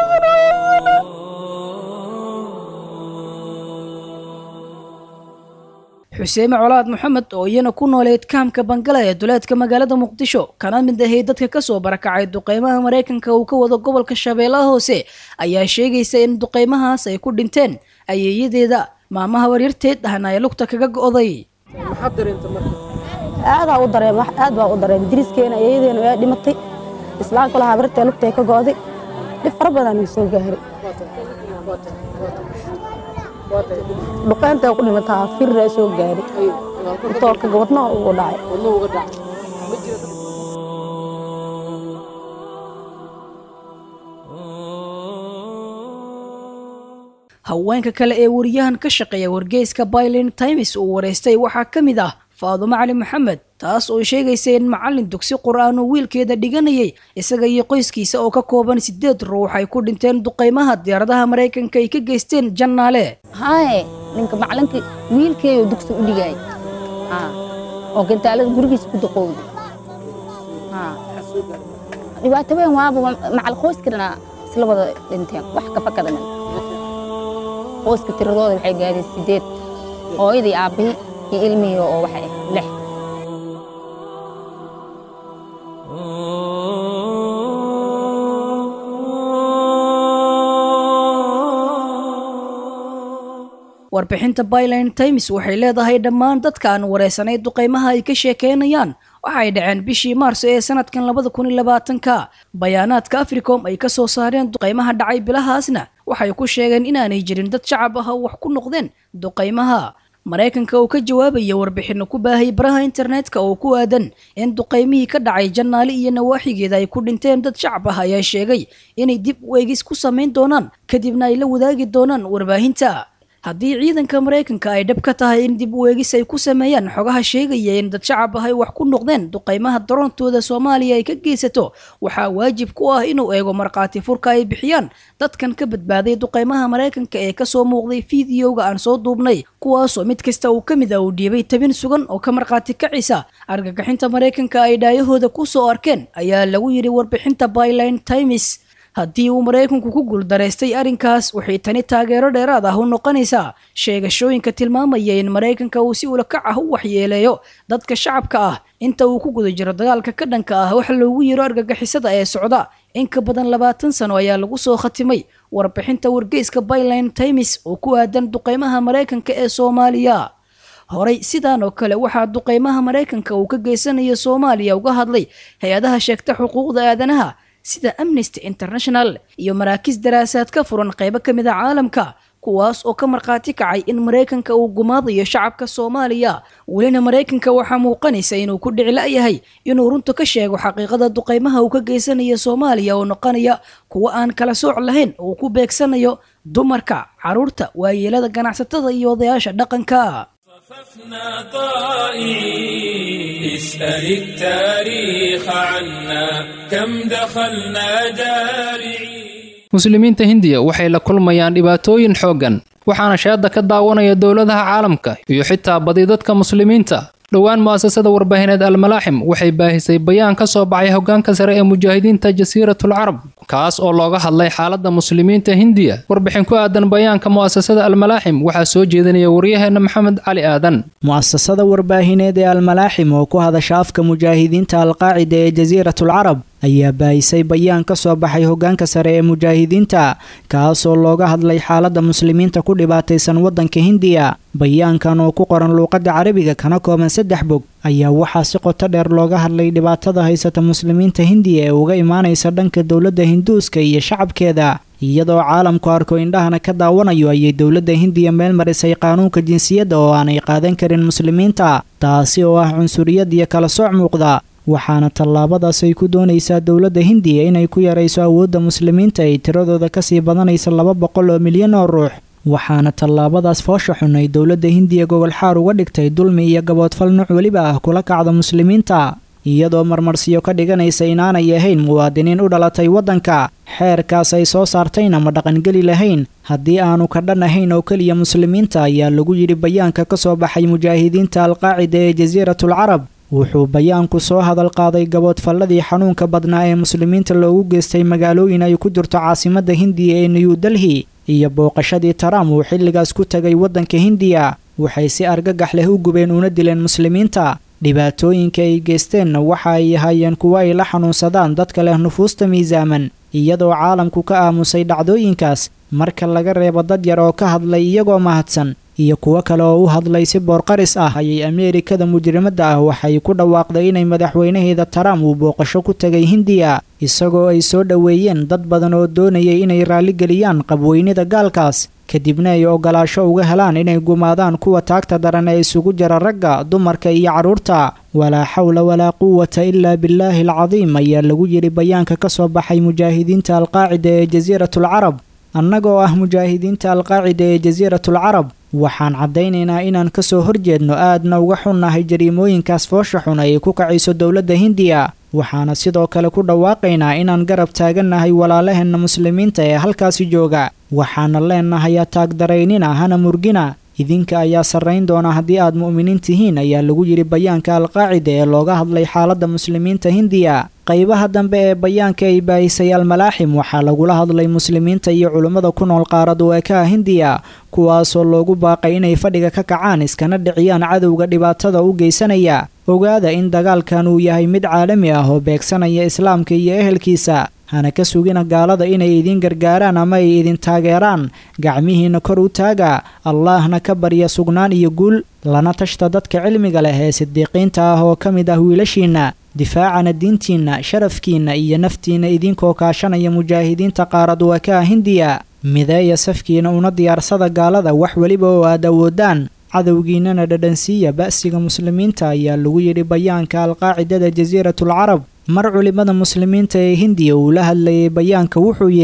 xuseeme colaad maxamed oo iyana ku nooleed kaamka bangala ee duleedka magaalada muqdisho kana mid ahay dadka kasoo barakacay duqeymaha maraykanka uu ka wado gobolka shabeellaha hoose ayaa sheegaysa in duqeymahaas ay ku dhinteen ayeeyadeeda maamaha waryarteed ahna ay lugta kaga go'day aadaa u dareem aad baa u dareem diriskeena ayeeyadeena waa dhimatay islaamka lahaa bartee lugtay ka go'day dhib fara badan uu soo gaaray dhuqaynta ku dhimataa firra soo gaaray toorka wadna ugu dhacay haweenka kale ee wariyahan ka shaqeeya wargeyska baylin times uu wareystay waxaa ka mid ah faadumo cali maxamed taas oo sheegaysa in macallin dugsi qur-aan oo wiilkeeda dhiganayay isaga iyo qoyskiisa oo ka kooban sideed ruux ay ku dhinteen duqeymaha diyaaradaha maraykanka ay ka geysteen jannaale haye ninka macallinka wiilkeeyo dugsi u dhigay oo gantaalada gurigiisa ku duqowday dhibaato weyn waaba macal qoyskana isla wada dhinteen wax ka fakada qoyska tiradooda waxay gaadeen sideed hooyadii aabbihii iyo ilmihii oo waxay lix warbixinta byline times waxay leedahay dhammaan dadkaan wareysanay duqeymaha ay ka sheekeynayaan waxay dhaceen bishii maarso ee sanadkan labada kun iyo labaatanka bayaanaadka africom ay ka soo saareen duqeymaha dhacay bilahaasna waxay ku sheegeen inaanay jirin dad shacab ah oo wax ku noqdeen duqeymaha maraykanka oo ka jawaabaya warbixino ku baahayay baraha internetka oo ku aadan in duqeymihii ka dhacay jannaale iyo nawaaxigeeda ay ku dhinteen dad shacab ah ayaa sheegay inay dib u eegis ku samayn doonaan kadibna ay la wadaagi doonaan warbaahinta haddii ciidanka maraykanka ay dhab ka tahay in dib u eegis ay ku sameeyaan xogaha sheegaya in dad shacab ah ay wax ku noqdeen duqaymaha daroontooda soomaaliya ay ka geysato waxaa waajib ku ah inuu eego markhaati furka ay bixiyaan dadkan ka badbaaday duqaymaha maraykanka ee kasoo muuqday fiidiyowga aan soo duubnay kuwaasoo mid kasta uu ka mid ah uu dhiibay tabin sugan oo ka markhaati kacisa argagixinta maraykanka ay dhaayahooda ku soo arkeen ayaa lagu yidhi warbixinta byline times haddii uu maraykanku ku guuldaraystay arrinkaas waxay tani taageero dheeraad ah u noqonaysaa sheegashooyinka tilmaamaya in maraykanka uu si ulakac ah u waxyeeleeyo dadka shacabka ah inta uu ku guda jiro dagaalka ka dhanka ah wax loogu yiro argagixisada ee socda in ka badan labaatan sano ayaa lagu soo khatimay warbixinta wargeyska byline times oo ku aadan duqeymaha maraykanka ee soomaaliya horey sidaan oo kale waxaa duqeymaha maraykanka uu ka geysanayo soomaaliya uga hadlay hay-adaha sheegta xuquuqda aadanaha sida amnesty international iyo maraakiis daraasaad ka furan qaybo ka mid a caalamka kuwaas oo ka markhaati kacay in maraykanka uu gumaadayo shacabka soomaaliya welina maraykanka waxaa muuqanaysa inuu ku dhici la-yahay inuu runta ka sheego xaqiiqada duqeymaha uu ka geysanayo soomaaliya oo noqonaya kuwo aan kala sooc lahayn uu ku beegsanayo dumarka caruurta waayeelada ganacsatada iyo odayaasha dhaqanka اسأل التاريخ عنا كم دخلنا جارعين muslimiinta hindiya waxay la kulmayaan dhibaatooyin xooggan waxaana sheedda ka daawanaya dowladaha caalamka iyo xitaa badi dadka muslimiinta dhowaan mu'asasada warbaahineed almalaaxim waxay baahisay bayaan ka soo baxay hoggaanka sare ee mujaahidiinta jasiiratul carab kaas oo looga hadlay xaaladda muslimiinta hindiya warbixin ku aadan bayaanka mu'asasada almalaaxim waxaa soo jeedinaya waryaheena maxamed cali aadan mu'asasada warbaahineed ee almalaaxim oo ku hadasha afka mujaahidiinta alqaacida ee jasiiratul carab ayaa baahisay bayaan ka soo baxay hoggaanka sare ee mujaahidiinta kaasoo looga hadlay xaaladda muslimiinta ku dhibaataysan waddanka hindiya bayaankan oo ku qoran luuqadda carabiga kana kooban saddex bog ayaa waxaa si qoto dheer looga hadlay dhibaatada haysata muslimiinta hindiya ee uga imaanaysa dhanka dowladda hinduuska iyo shacabkeeda iyadoo caalamku arko indhahana ka daawanayo ayay dowladda hindiya meel marisay qaanuunka jinsiyadda oo aanay qaadan karin muslimiinta taasi oo ah cunsuriyad iyo kala sooc muuqda waxaana tallaabadaas ay ku doonaysaa dowladda hindiya inay ku yarayso awoodda muslimiinta ay tiradooda kasii badanaysa laba boqol oo milyan oo ruux waxaana tallaabadaas foosha xun ay dowladda hindiya gogol xaar uga dhigtay dulmi iyo gaboodfal nuuc weliba ah kula kacda muslimiinta iyadoo marmarsiyo ka dhiganaysa inaanay ahayn muwaadiniin u dhalatay waddanka xeerkaas ay soo saartayna ma dhaqangeli lahayn haddii aanu ka dhan ahayn oo keliya muslimiinta ayaa lagu yidhi bayaanka ka soo baxay mujaahidiinta alqaacida ee jasiiratul carab wuxuu bayaanku soo hadal qaaday gaboodfalladii xanuunka badnaa ee muslimiinta loogu geystay magaalooyin ay ku jirto caasimadda hindiya ee new delhi iyo booqashadii taram uu xilligaas ku tegay waddanka hindiya waxay si argagax leh u gubeen una dileen muslimiinta dhibaatooyinka ay geysteenna waxa ay ahaayeen kuwo ay la xanuunsadaan dadka leh nufuusta miisaaman iyadoo caalamku ka aamusay dhacdooyinkaas marka laga reebo dad yar oo ka hadlay iyagoo mahadsan iyo kuwo kale oo u hadlay si boorqaris ah ayay ameerikada mujrimadda ah waxay ku dhawaaqday inay madaxweynaheeda taram uu booqasho ku tegay hindiya isagoo ay soo dhoweeyeen dad badan oo doonayay inay raalligeliyaan qabweynida gaalkaas kadibna ay ogolaasho uga helaan inay gumaadaan kuwa taagta daran ee isugu jira ragga dumarka iyo carruurta walaa xawla walaa quwata ilaa billaahi alcadiim ayaa lagu yidhi bayaanka ka soo baxay mujaahidiinta alqaacida ee jasiiratul carab annagoo ah mujaahidiinta alqaacida ee jasiiratul carab waxaan caddaynaynaa inaan ka soo horjeedno aadna uga xunnahay jariimooyinkaas foosha xun ay ku kacayso dowladda hindiya waxaana sidoo kale ku dhawaaqaynaa inaan garab taagannahay walaalaheenna muslimiinta ee halkaasi jooga waxaana leenahay ataagdaraynina hana murgina idinka ayaa sarrayn doona haddii aad mu'miniin tihiin ayaa lagu yidhi bayaanka alqaacida ee looga hadlay xaaladda muslimiinta hindiya qaybaha dambe ee bayaanka ay baahisay almalaaxim waxaa lagula hadlay muslimiinta iyo culummada ku nool qaarad weekaha hindiya kuwaasoo loogu baaqay inay fadhiga ka kacaan iskana dhiciyaan cadowga dhibaatada u geysanaya ogaada in dagaalkan uu yahay mid caalami ah oo beegsanaya islaamka iyo ehelkiisa hana ka sugina gaalada inay idin gargaaraan ama ay idin taageeraan gacmihiinna kor u taaga allaahna ka barya sugnaan iyo guul lana tashta dadka cilmiga leh ee sidiiqiinta ah oo ka mid ah wiilashiinna difaacana diintiinna sharafkiinna iyo naftiinna idinkoo kaashanaya mujaahidiinta qaarad wakaa hindiya mideeya safkiina una diyaarsada gaalada wax weliba oo aad awoodaan cadowgiinnana dhadhansiiya ba'siga muslimiinta ayaa lagu yidhi bayaanka alqaacidada jasiiratul carab mar culimmada muslimiinta ee hindiya uu la hadlayay bayaanka wuxuu yidhi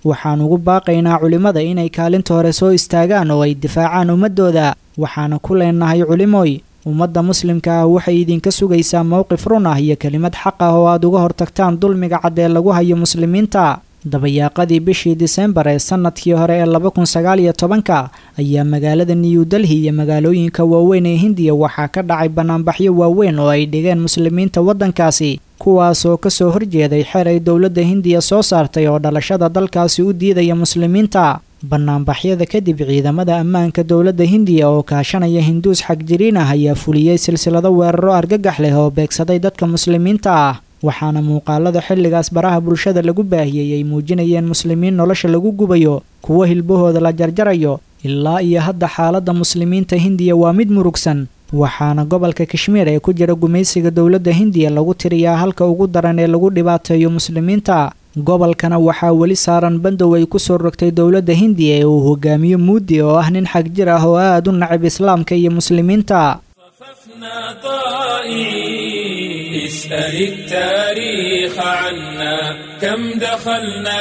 waxaan ugu baaqaynaa culimmada inay kaalinta hore soo istaagaan oo ay difaacaan ummaddooda waxaana ku leenahay culimoy ummadda muslimka ah waxay idinka sugaysaa mowqif run ah iyo kelimad xaq ah oo aad uga hortagtaan dulmiga cad ee lagu hayo muslimiinta dabayaaqadii bishii disembar ee sannadkii hore ee laba kun sagaal iyo tobanka ayaa magaalada new delhi iyo magaalooyinka waaweyn ee hindiya waxaa ka dhacay banaanbaxyo waaweyn oo ay dhigeen muslimiinta waddankaasi kuwaasoo kasoo horjeeday xer ay dowladda hindiya soo saartay oo dhalashada dalkaasi u diidaya muslimiinta banaanbaxyada kadib ciidamada ammaanka dowladda hindiya oo kaashanaya hinduus xagjiriin ah ayaa fuliyey silsilado weeraro argagax leh oo beegsaday dadka muslimiinta ah waxaana muuqaalada xilligaas baraha bulshada lagu baahiyey ay muujinayeen muslimiin nolosha lagu gubayo kuwo hilbahooda la jarjarayo ilaa iyo hadda xaaladda muslimiinta hindiya waa mid murugsan waxaana gobolka kashmiir ee ku jira gumaysiga dowladda hindiya lagu tiriyaa halka ugu daran ee lagu dhibaateeyo muslimiinta gobolkana waxaa weli saaran bandow ay ku soo rogtay dowladda hindiya ee uu hogaamiyo muudi oo ah nin xag jir ah oo aad u nacab islaamka iyo muslimiinta اسأل التاريخ عنا كم دخلنا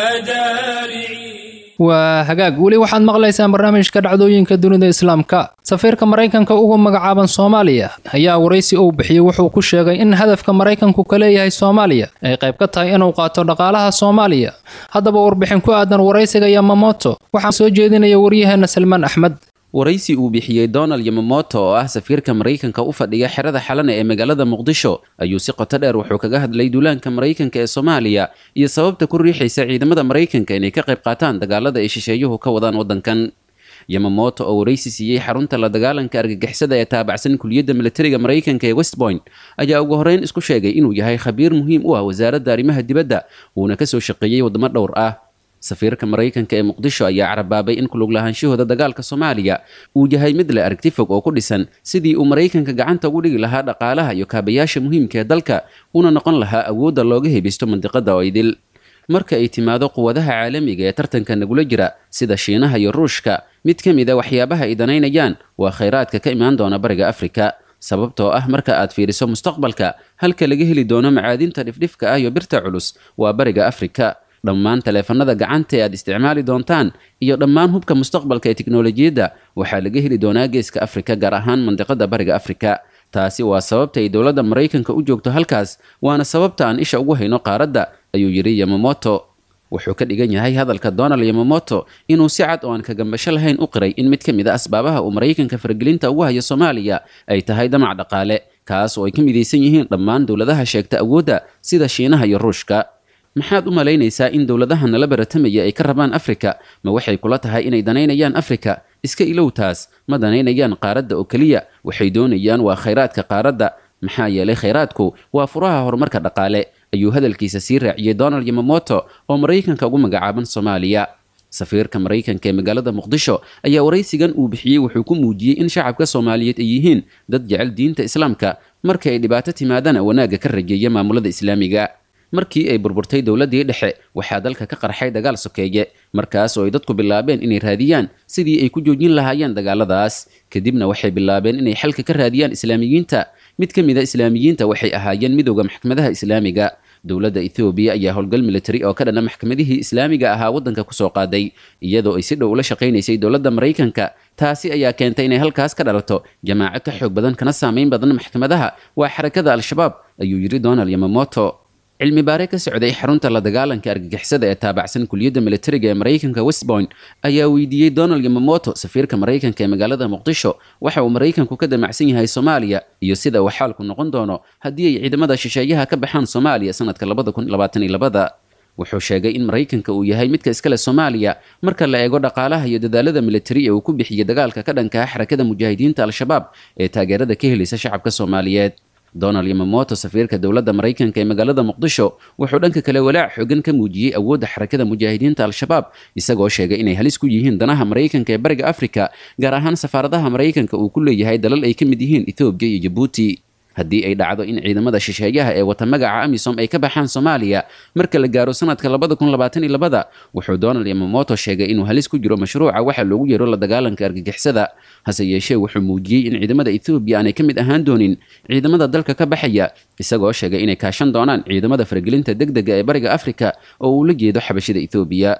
جارعين waa hagaag weli waxaad maqlaysaan barnaamijka dhacdooyinka dunida islaamka safiirka maraykanka uga magacaaban soomaaliya ayaa waraysi uu bixiyey wuxuu ku sheegay in hadafka maraykanku ka leeyahay soomaaliya ay qayb ka tahay inuu qaato dhaqaalaha soomaaliya haddaba warbixin ku aadan waraysiga yamamoto waxaa soo jeedinaya waryaheena salmaan axmed waraysi uu bixiyey donald yamamoto oo ah safiirka maraykanka u fadhiya xerada xalana ee magaalada muqdisho ayuu si qoto dheer wuxuu kaga hadlay duulaanka maraykanka ee soomaaliya iyo sababta ku riixaysa ciidamada maraykanka inay ka qayb qaataan dagaalada ay shisheeyuhu ka wadaan waddankan yamamoto oo waraysi siiyey xarunta la dagaalanka argagixisada ee taabacsan kuliyadda militariga maraykanka ee westpoint ayaa ugu horreyn isku sheegay inuu yahay khabiir muhiim u ah wasaaradda arrimaha dibadda uuna kasoo shaqeeyey waddamo dhowr ah safiirka maraykanka ee muqdisho ayaa carabaabay in kulug lahaanshahooda dagaalka soomaaliya uu yahay mid leh aragti fog oo ku dhisan sidii uu maraykanka gacanta ugu dhigi lahaa dhaqaalaha iyo kaabayaasha muhiimka ee dalka una noqon lahaa awoodda looga hebisto mandiqada oo idil marka ay timaado quwadaha caalamiga ee tartanka nagula jira sida shiinaha iyo ruushka mid ka mid a waxyaabaha ay danaynayaan waa khayraadka ka imaan doona bariga afrika sababtoo ah marka aad fiiriso mustaqbalka halka laga heli doono macaadinta dhifdhifka ah iyo birta culus waa bariga afrika dhammaan taleefanada gacanta ee aad isticmaali doontaan iyo dhammaan hubka mustaqbalka ee tiknolojiyadda waxaa laga heli doonaa geeska afrika gaar ahaan mandiqada bariga afrika taasi waa sababta ay dowladda maraykanka u joogto halkaas waana sababta aan isha ugu hayno qaaradda ayuu yidhi yamamoto wuxuu ka dhigan yahay hadalka donald yamamoto inuu si cad oo aan kagambasho lahayn u qiray in mid ka mid a asbaabaha uu maraykanka faragelinta ugu hayo soomaaliya ay tahay damac dhaqaale kaas oo ay ka midaysan yihiin dhammaan dowladaha sheegta awoodda sida shiinaha iyo ruushka maxaad u malaynaysaa in dowladaha nala baratamaya ay ka rabaan afrika ma waxay kula tahay inay danaynayaan afrika iska ilow taas ma danaynayaan qaaradda oo keliya waxay doonayaan waa khayraadka qaaradda maxaa yeelay khayraadku waa furaha horumarka dhaqaale ayuu hadalkiisa sii raaciyey donald yamamoto oo maraykanka ugu magacaaban soomaaliya safiirka maraykanka ee magaalada muqdisho ayaa waraysigan uu bixiyey wuxuu ku muujiyey in shacabka soomaaliyeed ay yihiin dad jecel diinta islaamka marka ay dhibaato timaadana wanaagga ka rajeeya maamulada islaamiga markii ay burburtay dowladdii dhexe waxaa dalka ka qarxay dagaal sokeeye markaas oo ay dadku bilaabeen inay raadiyaan sidii ay ku joojin lahaayeen dagaaladaas kadibna waxay bilaabeen inay xalka ka raadiyaan islaamiyiinta mid ka mid a islaamiyiinta waxay ahaayeen midowda maxkamadaha islaamiga dowladda ethoobiya ayaa howlgal militari oo ka dhana maxkamadihii islaamiga ahaa waddanka kusoo qaaday iyadoo ay si dhow ula shaqaynaysay dowladda maraykanka taasi ayaa keentay inay halkaas ka dhalato jamaaco ka xoog badan kana saamayn badan maxkamadaha waa xarakada al-shabaab ayuu yidhi donald yamamoto cilmi baare ka socday xarunta la dagaalanka argagixisada ee taabacsan kuliyadda militariga ee maraykanka westpoint ayaa weydiiyey donald yamamoto safiirka maraykanka ee magaalada muqdisho waxa uu maraykanku ka damacsan yahay soomaaliya iyo sida uu xaalku noqon doono haddii ay ciidamada shisheeyaha ka baxaan soomaaliya sanadka labada kun labaatan iyo labada wuxuu sheegay in maraykanka uu yahay midka iskale soomaaliya marka la eego dhaqaalaha iyo dadaalada militari ee uu ku bixiyey dagaalka ka dhanka ah xarakada mujaahidiinta al-shabaab ee taageerada ka helaysa shacabka soomaaliyeed donald yamamoto safiirka dowladda maraykanka ee magaalada muqdisho wuxuu dhanka kale walaac xoogan ka muujiyey awoodda xarakada mujaahidiinta al-shabaab isagoo sheegay inay halis ku yihiin danaha maraykanka ee bariga afrika gaar ahaan safaaradaha maraykanka uu ku leeyahay dalal ay ka mid yihiin ethoobiya iyo jabuuti haddii ay dhacdo in ciidamada shisheeyaha ee wata magaca amisom ay ka baxaan soomaaliya marka la gaaro sanadka labada kun labaatan iyo labada wuxuu donald yamamoto sheegay inuu halis ku jiro mashruuca waxa loogu yeero la dagaalanka argagixisada hase yeeshee wuxuu muujiyey in ciidamada ethoobiya aanay ka mid ahaan doonin ciidamada dalka ka baxaya isagoo sheegay inay kaashan doonaan ciidamada faragelinta degdega ee bariga afrika oo uu la jeedo xabashida ethoobiya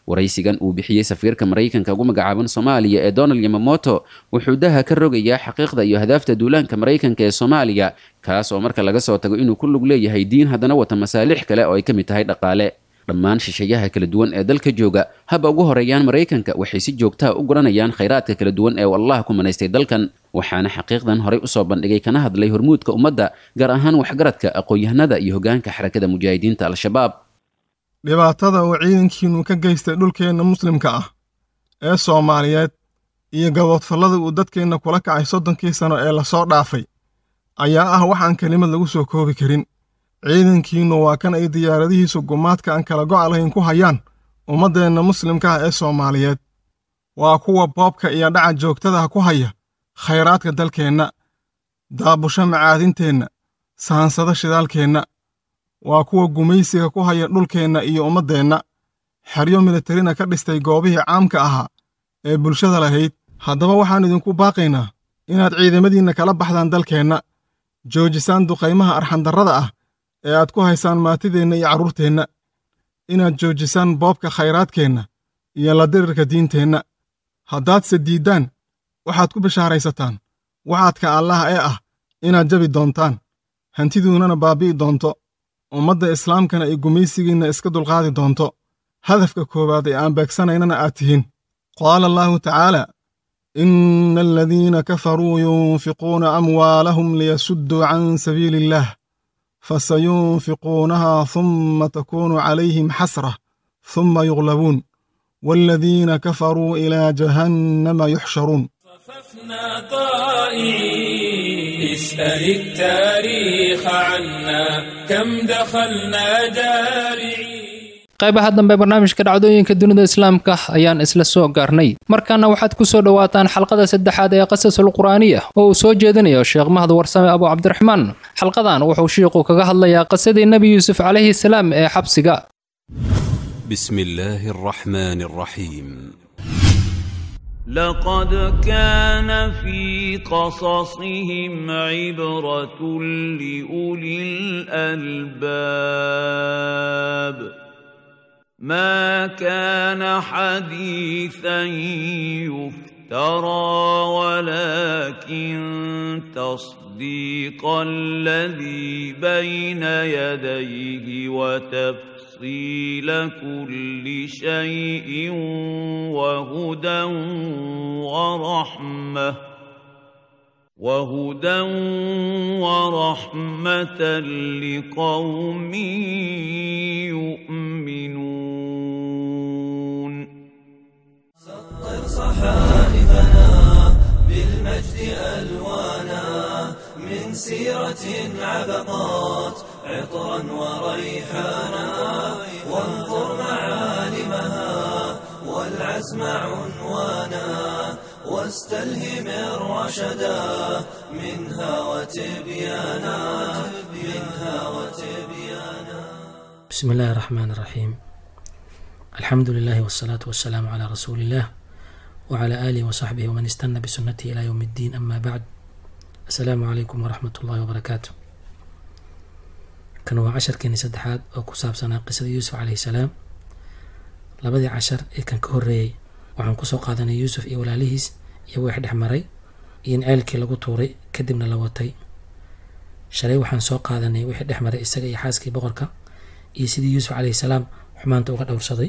waraysigan uu bixiyey safiirka maraykanka ugu magacaaban soomaaliya ee donald yamamoto wuxuu daha ka rogayaa xaqiiqda iyo hadaafta duulaanka maraykanka ee soomaaliya kaas oo marka laga soo tago inuu ku lug leeyahay diin haddana wata masaalix kale oo ay ka mid tahay dhaqaale dhammaan shisheeyaha kala duwan ee dalka jooga haba ugu horeeyaan maraykanka waxay si joogtaha u guranayaan khayraadka kala duwan ee allah ku manaystay dalkan waxaana xaqiiqdan horey usoo bandhigay kana hadlay hormuudka ummadda gaar ahaan waxgaradka aqoon-yahanada iyo hogaanka xarakada mujaahidiinta al-shabaab dhibaatada uu ciidankiinnu ka geystay dhulkeenna muslimka ah ee soomaaliyeed iyo gaboodfallada uu dadkeenna kula kacay soddonkii sano ee lasoo dhaafay ayaa ah waxaan kelimad lagu soo koobi karin ciidankiinnu waa kan ay diyaaradihiisu gumaadka aan kala go'a lahayn ku hayaan ummaddeenna muslimka ah ee soomaaliyeed waa kuwa boobka iyo dhaca joogtadaha ku haya khayraadka dalkeenna daabusho macaadinteenna saansado shidaalkeenna waa kuwa gumaysiga ku haya dhulkeenna iyo ummaddeenna xeryo militarina ka dhistay goobihii caamka ahaa ee bulshada lahayd haddaba waxaan idinku baaqaynaa inaad ciidamadiinna kala baxdaan dalkeenna joojisaan duqaymaha arxandarrada ah ee aad ku haysaan maatideenna iyo carruurteenna inaad joojisaan boobka khayraadkeenna iyo la dirirka diinteenna haddaadse diiddaan waxaad ku bishaaraysataan waxaadka allaah ee ah inaad jabi doontaan hantiduunnana baabi'i doonto ummadda islaamkana ay gumaysigiinna iska dulqaadi doonto hadafka koowaad ee aan beegsanaynana aad tihiin qaala allaahu tacaala ina aladiina kafaruu yunfiquuna amwaalahum liyasudduu can sabiili illaah fasayunfiquunaha humma takuunu calayhim xasrah humma yuglabuun waaladiina kafaruu ilaa jahannama yuxsharuun اسأل التاريخ عنا كم دخلنا جارعين qaybaha dambe barnaamijka dhacdooyinka dunida islaamka ayaan isla soo gaarnay markaana waxaad ku soo dhowaataan xalqada saddexaad ee qasasul qur'aaniya oo uu soo jeedinayo sheekh mahad warsame abu cabdiraxmaan xalqadan wuxuu shiiqu kaga hadlayaa qisadii nebi yuusuf calayhi salaam ee xabsiga بسم الله الرحمن الرحيم لقد كان في قصصهم عبرة لأولي الألباب ما كان حديثا يفترى ولكن تصديق الذي بين يديه وتفسير تفصيل كل شيء وهدى ورحمة وهدى ورحمة لقوم يؤمنون سطر صحائفنا بالمجد ألوانا من سيرة عبقات عطرا وريحانا وانظر معالمها والعزم عنوانا واستلهم الرشدا منها وتبيانا منها وتبيانا بسم الله الرحمن الرحيم الحمد لله والصلاة والسلام على رسول الله وعلى آله وصحبه ومن استنى بسنته إلى يوم الدين أما بعد السلام عليكم ورحمة الله وبركاته kan waa casharkeenii saddexaad oo ku saabsanaa qisada yuusuf calayhi salaam labadii cashar ee kan ka horreeyey waxaan kusoo qaadanay yuusuf iyo walaalihiis iyo wix dhex maray iyo in ceelkii lagu tuuray kadibna la watay shalay waxaan soo qaadanay wixii dhex maray isaga iyo xaaskii boqorka iyo sidii yuusuf calayhi salaam xumaanta uga dhowrsaday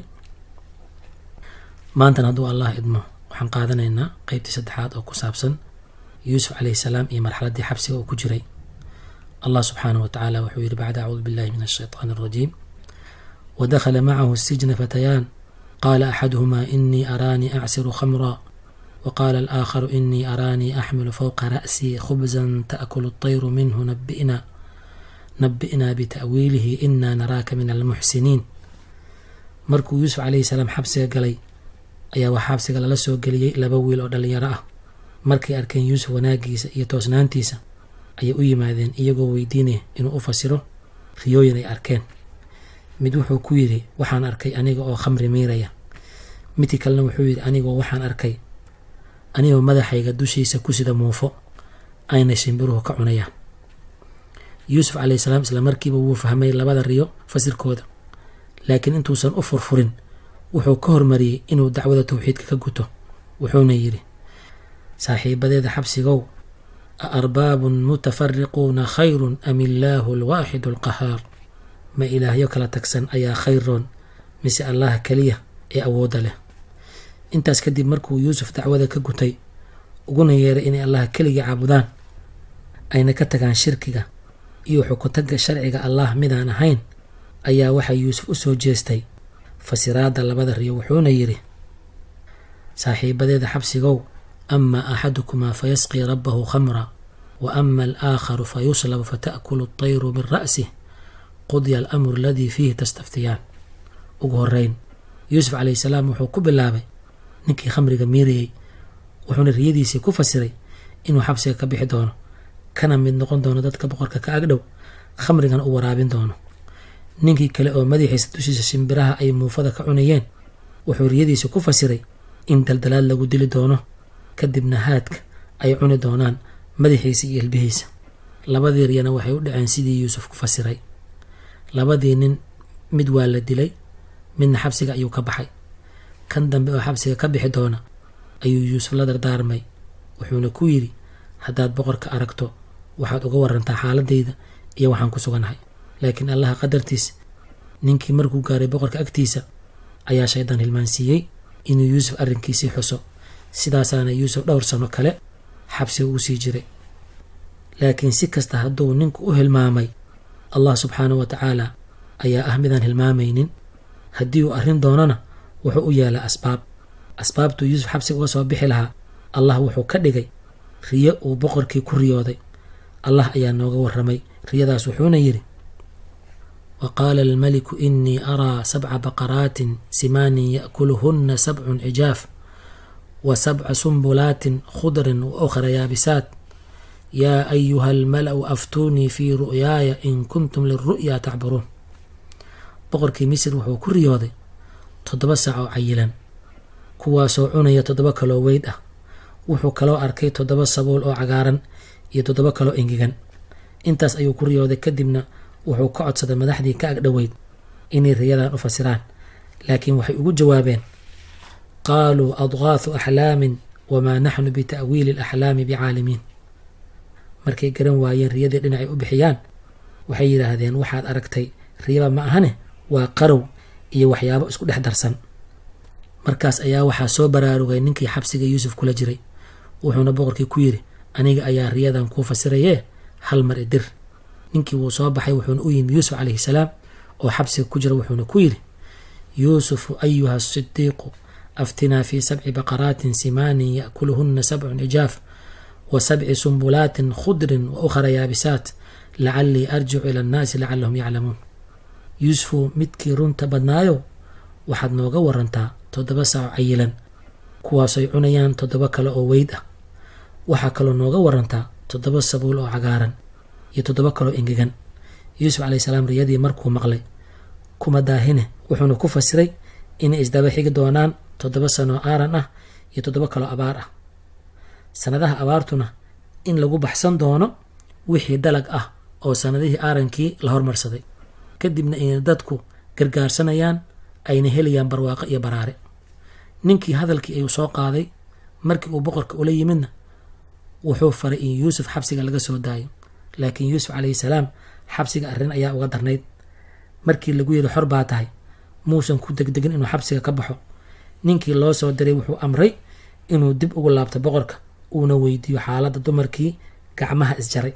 maantan hadduu allah idmo waxaan qaadanaynaa qeybtii saddexaad oo ku saabsan yuusuf calayhi salaam iyo marxaladdii xabsiga uu ku jiray الله سبحانه وتعالى وحوير بعد أعوذ بالله من الشيطان الرجيم ودخل معه السجن فتيان قال أحدهما إني أراني أعصر خمرا وقال الآخر إني أراني أحمل فوق رأسي خبزا تأكل الطير منه نبئنا نبئنا بتأويله إنا نراك من المحسنين مركو يوسف عليه السلام حبسي قلي أيا وحابسي قال لسو قلي لبويل أو دليرا مركي أركين يوسف وناقيس يتوسنانتيسا ayay u yimaadeen iyagoo weydiinaya inuu u fasiro riyooyin ay arkeen mid wuxuu ku yidhi waxaan arkay aniga oo khamri miiraya midkii kalena wuxuu yidhi anigoo waxaan arkay anigoo madaxayga dushiisa ku sida muufo ayna shimbiruhu ka cunayaan yuusuf calayhi salaam isla markiiba wuu fahmay labada riyo fasirkooda laakiin intuusan u furfurin wuxuu ka hormariyey inuu dacwada towxiidka ka guto wuxuuna yidhi saaxiibadeeda xabsigow a arbaabun mutafariquuna khayrun am illaahu alwaaxidu alqahaar ma ilaahyo kala tagsan ayaa khayroon mise allaha keliya ee awoodda leh intaas kadib markuu yuusuf dacwada ka gutay uguna yeeray inay allaha keligii caabudaan ayna ka tagaan shirkiga iyo xukutagga sharciga allah midaan ahayn ayaa waxaa yuusuf u soo jeestay fasiraadda labada riyo wuxuuna yidhi saaxiibadeeda xabsigow ama axadukumaa fayasqii rabbahu khamra wa ama alaakharu fayuslabu fata'kulu atayru min ra'sih qudya alamru aladii fiihi tastaftiyaan ugu horeyn yuusuf calayhi salaam wuxuu ku bilaabay ninkii khamriga miirayey wuxuuna riyadiisii ku fasiray inuu xabsiga ka bixi doono kana mid noqon doono dadka boqorka ka agdhow khamrigana u waraabin doono ninkii kale oo madaxiisa dushiisa shimbiraha ay muufada ka cunayeen wuxuu riyadiisa ku fasiray in daldalaad lagu dili doono kadibna haadka ay cuni doonaan madaxiisa iyo ilbihiisa labadii riyana waxay u dhaceen sidii yuusuf ku fasiray labadii nin mid waa la dilay midna xabsiga ayuu ka baxay kan dambe oo xabsiga ka bixi doona ayuu yuusuf la dardaarmay wuxuuna ku yidhi haddaad boqorka aragto waxaad uga warantaa xaaladayda iyo waxaan ku suganahay laakiin allaha qadartiis ninkii markuu gaaray boqorka agtiisa ayaa shaydaan hilmaansiiyey inuu yuusuf arrinkiisii xuso sidaasaana yuusuf dhowr sano kale xabsiga ugu sii jiray laakiin si kasta hadduu ninku u hilmaamay allah subxaanahu wa tacaala ayaa ah midaan hilmaamaynin haddii uu arrin doonana wuxuu u yeelaa asbaab asbaabtuu yuusuf xabsiga uga soo bixi lahaa allah wuxuu ka dhigay riyo uu boqorkii ku riyooday allah ayaa nooga warramay riyadaas wuxuuna yidhi wa qaala almaliku inii araa sabca baqaraatin simaanin ya'kuluhunna sabcun cijaaf wa sabca sumbulaatin khudrin wa ukhra yaabisaat yaa ayuha almala'u aftuunii fii ru'yaaya in kuntum liru'yaa tacburuun boqorkii misir wuxuu ku riyooday toddoba sac oo cayilan kuwaasoo cunaya toddoba kaloo weyd ah wuxuu kaloo arkay toddoba sabuul oo cagaaran iyo toddoba kaloo engegan intaas ayuu ku riyooday kadibna wuxuu ka codsaday madaxdii ka agdhoweyd inay riyadan u fasiraan laakiin waxay ugu jawaabeen qaaluu adgaahu axlaamin wamaa naxnu bita'wiili alaxlaami bicaalimiin markay garan waayeen riyadii dhinacay u bixiyaan waxay yidhaahdeen waxaad aragtay riyaba ma ahane waa qarow iyo waxyaabo isku dhex darsan markaas ayaa waxaa soo baraarugay ninkii xabsiga yuusuf kula jiray wuxuuna boqorkii ku yidhi aniga ayaa riyadan kuu fasirayee hal mar idir ninkii wuu soo baxay wuxuuna u yimi yuusuf calayhi salaam oo xabsiga ku jira wuxuuna ku yidhi yuusufu ayuha asidiiqu aftinaa fii sabci baqaraatin simaanin ya'kuluhunna sabcun cijaaf wa sabci sumbulaatin khudrin wa ukhra yaabisaat lacallii arjicu ila annaasi lacallahum yaclamuun yuusufu midkii runta badnaayow waxaad nooga warantaa toddoba saaco cayilan kuwaasay cunayaan toddoba kale oo weyd ah waxaa kaloo nooga warantaa toddoba sabuul oo cagaaran iyo toddoba kaloo engegan yuusuf calayhi salaam riyadii markuu maqlay kuma daahine wuxuuna ku fasiray inay isdaba xigi doonaan toddoba sanoo aaran ah iyo toddoba kaloo abaar ah sanadaha abaartuna in lagu baxsan doono wixii dalag ah oo sanadihii aarankii la hormarsaday kadibna inay dadku gargaarsanayaan ayna helayaan barwaaqo iyo baraare ninkii hadalkii ayuu soo qaaday markii uu boqorka ula yimidna wuxuu faray in yuusuf xabsiga laga soo daayo laakiin yuusuf calayhi salaam xabsiga arrin ayaa uga darnayd markii lagu yidhi xor baa tahay muusan ku degdegin inuu xabsiga ka baxo ninkii loo soo diray wuxuu amray inuu dib ugu laabto boqorka uuna weydiiyo xaaladda dumarkii gacmaha isjaray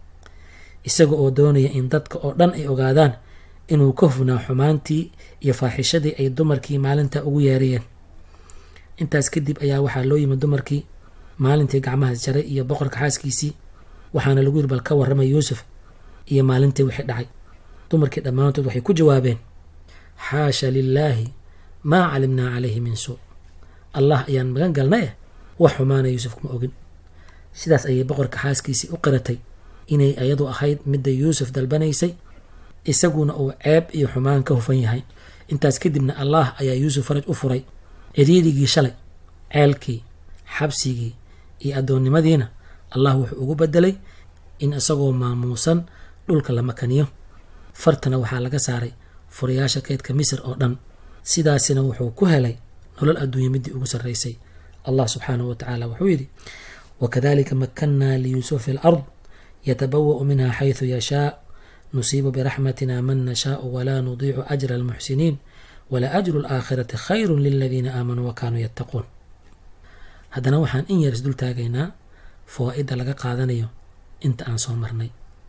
isaga oo doonaya in dadka oo dhan ay ogaadaan inuu ka hufnaa xumaantii iyo faaxishadii ay dumarkii maalinta ugu yeerayeen intaas kadib ayaa waxaa loo yimid dumarkii maalintii gacmahaas jaray iyo boqorka xaaskiisii waxaana lagu yiri bal ka warramay yuusuf iyo maalintii wixii dhacay dumarkii dhammaantood waxay ku jawaabeen xaasha lilaahi maa calimnaa calayhi min suu allah ayaan magan galna eh wax xumaana yuusuf kuma ogin sidaas ayay boqorka xaaskiisii u qiratay inay ayadu ahayd midda yuusuf dalbanaysay isaguna uu ceeb iyo xumaan ka hufan yahay intaas kadibna allah ayaa yuusuf faraj u furay ciriirigii shalay ceelkii xabsigii iyo addoonnimadiina allah wuxuu ugu bedelay in isagoo maamuusan dhulka la makaniyo fartana waxaa laga saaray furayaasha keydka misir oo dhan sidaasina wuxuu ku helay nolol adduunya midii ugu sarraysay allah subxaanahu wa tacaala wuxuu yidhi wakadalika makannaa liyuusuf fi lard yatabawa'u minha xayثu yashaa nusiibu biraxmatina man nashaau walaa nudiicu ajra almuxsiniin wala ajru alaakhirati khayru liladiina aamanuu wakanuu yattaquun haddana waxaan in yar isdul taagaynaa fawaa'idda laga qaadanayo inta aan soo marnay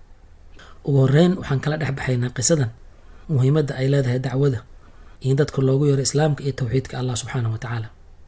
ugu horeyn waxaan kala dhex baxaynaa qisadan muhiimadda ay leedahay dacwada in dadka loogu yeero islaamka iyo towxiidka allah subxaanahu wa tacaala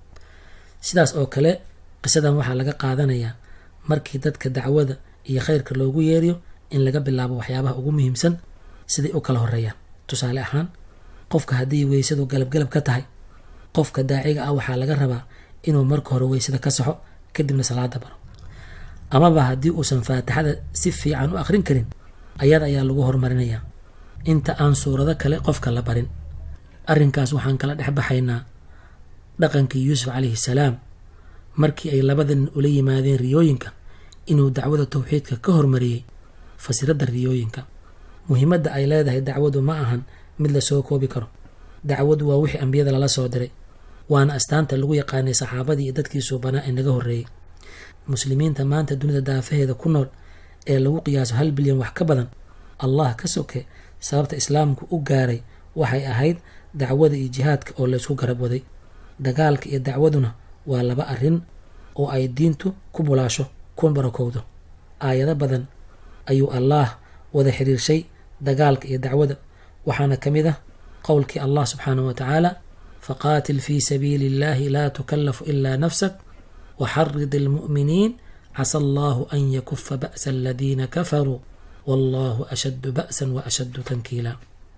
sidaas oo kale qisadan waxaa laga qaadanayaa markii dadka dacwada iyo khayrka loogu yeeriyo in laga bilaabo waxyaabaha ugu muhiimsan siday u kala horeeyaan tusaale ahaan qofka haddii weysadu galabgalab ka tahay qofka daaciga ah waxaa laga rabaa inuu marka hore weysada ka saxo kadibna salaada baro amaba haddii uusan faatixada si fiican u aqrin karin ayada ayaa lagu horumarinayaa inta aan suurado kale qofka la barin arrinkaas waxaan kala dhex baxaynaa dhaqankii yuusuf calayhi salaam markii ay labada nin ula yimaadeen riyooyinka inuu dacwada towxiidka ka hormariyey fasiradda riyooyinka muhiimadda ay leedahay dacwadu ma ahan mid lasoo koobi karo dacwadu waa wixii ambiyada lala soo diray waana astaanta lagu yaqaanay saxaabadii iyo dadkii suubanaa ee naga horreeyey muslimiinta maanta dunida daafaheeda ku nool ee lagu qiyaaso hal bilyan wax ka badan allah ka soke sababta islaamku u gaaray waxay ahayd dacwada iyo jihaadka oo laysku garab waday dagaalka iyo dacwaduna waa laba arrin oo ay diintu ku bulaasho kun barakowdo aayado badan ayuu allaah wada xiriirshay dagaalka iyo dacwada waxaana ka mid ah qowlkii allah subxaanahu wa tacaala faqaatil fii sabiili illahi laa tukallafu ilaa nafsak waxarid almu'miniin casa allahu an yakufa ba'sa aladiina kafaruu wallahu ashaddu ba'san wa ashaddu tankiila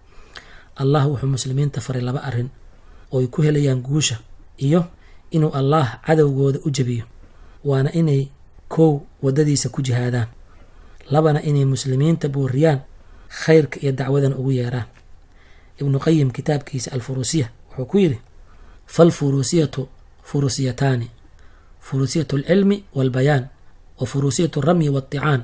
allah wuxuu muslimiinta faray laba arrin oo ay ku helayaan guusha iyo inuu allaah cadowgooda u jebiyo waana inay kow waddadiisa ku jihaadaan labana inay muslimiinta booriyaan khayrka iyo dacwadana ugu yeeraan ibnu qayim kitaabkiisa alfuruusiya wuxuu ku yidhi falfuruusiyatu furusiyataani furusiyatu alcilmi walbayaan wa furusiyatu alramyi waaطicaan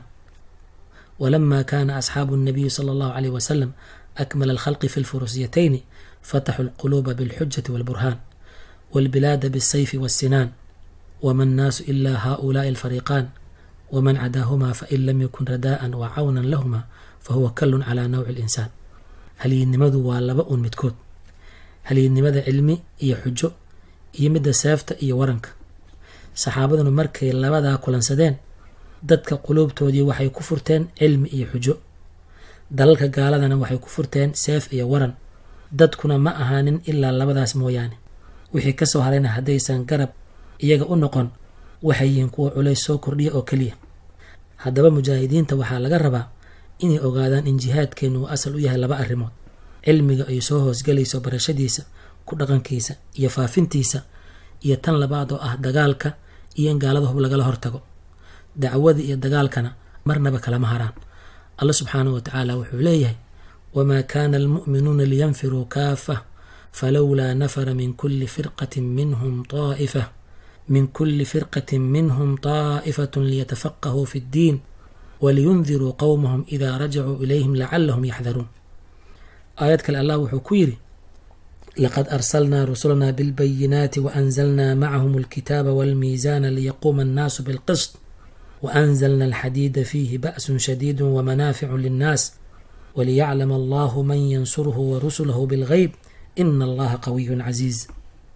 ولما كان أصحاب النبي صلى الله عليه وسلم أكمل الخلق في الفروسيتين فتحوا القلوب بالحجة والبرهان والبلاد بالسيف والسنان وما الناس إلا هؤلاء الفريقان ومن عداهما فإن لم يكن رداء وعونا لهما فهو كل على نوع الإنسان هل ينمذ والباء متكود هل ينمذ علمي إيا حجو إيا مدى سافتا إيا ورنك صحابتنا مركي لبدا كلنسدين dadka quluubtoodii waxay ku furteen cilmi iyo xujo dalalka gaaladana waxay ku furteen seef iyo waran dadkuna ma ahaanin ilaa labadaas mooyaane wixii ka soo harayna haddaysan garab iyaga u noqon waxay yihiin kuwa culays soo kordhiya oo keliya haddaba mujaahidiinta waxaa laga rabaa inay ogaadaan in jihaadkeennu uu asal u yahay laba arrimood cilmiga ay soo hoosgelayso barashadiisa ku dhaqankiisa iyo faafintiisa iyo tan labaad oo ah dagaalka iyo in gaalada hub lagala hortago dacwada iyo dagaalkana marnaba kalama haraan alla subxaanahu wa tacaala wuxuu leeyahay wamaa kaana almu'minuuna liyanfiruu kaafa falowlaa nafara min kulli firqatin minhum طaa'ifa min kulli firqatin minhum طaa'ifatun liyatafaqahuu fi ddiin waliyundiruu qowmahum idaa rajacuu ilayhim lacalahum yaxdaruun aayad kale allah wuxuu ku yidhi laqad arsalnaa rusulanaa bilbayinaati waanzalnaa macahum alkitaaba walmiisaana liyaquuma annaasu bilqisط وأنزلنا الحديد فيه بأس شديد ومنافع للناس وليعلم الله من ينصره ورسله بالغيب إن الله قوي عزيز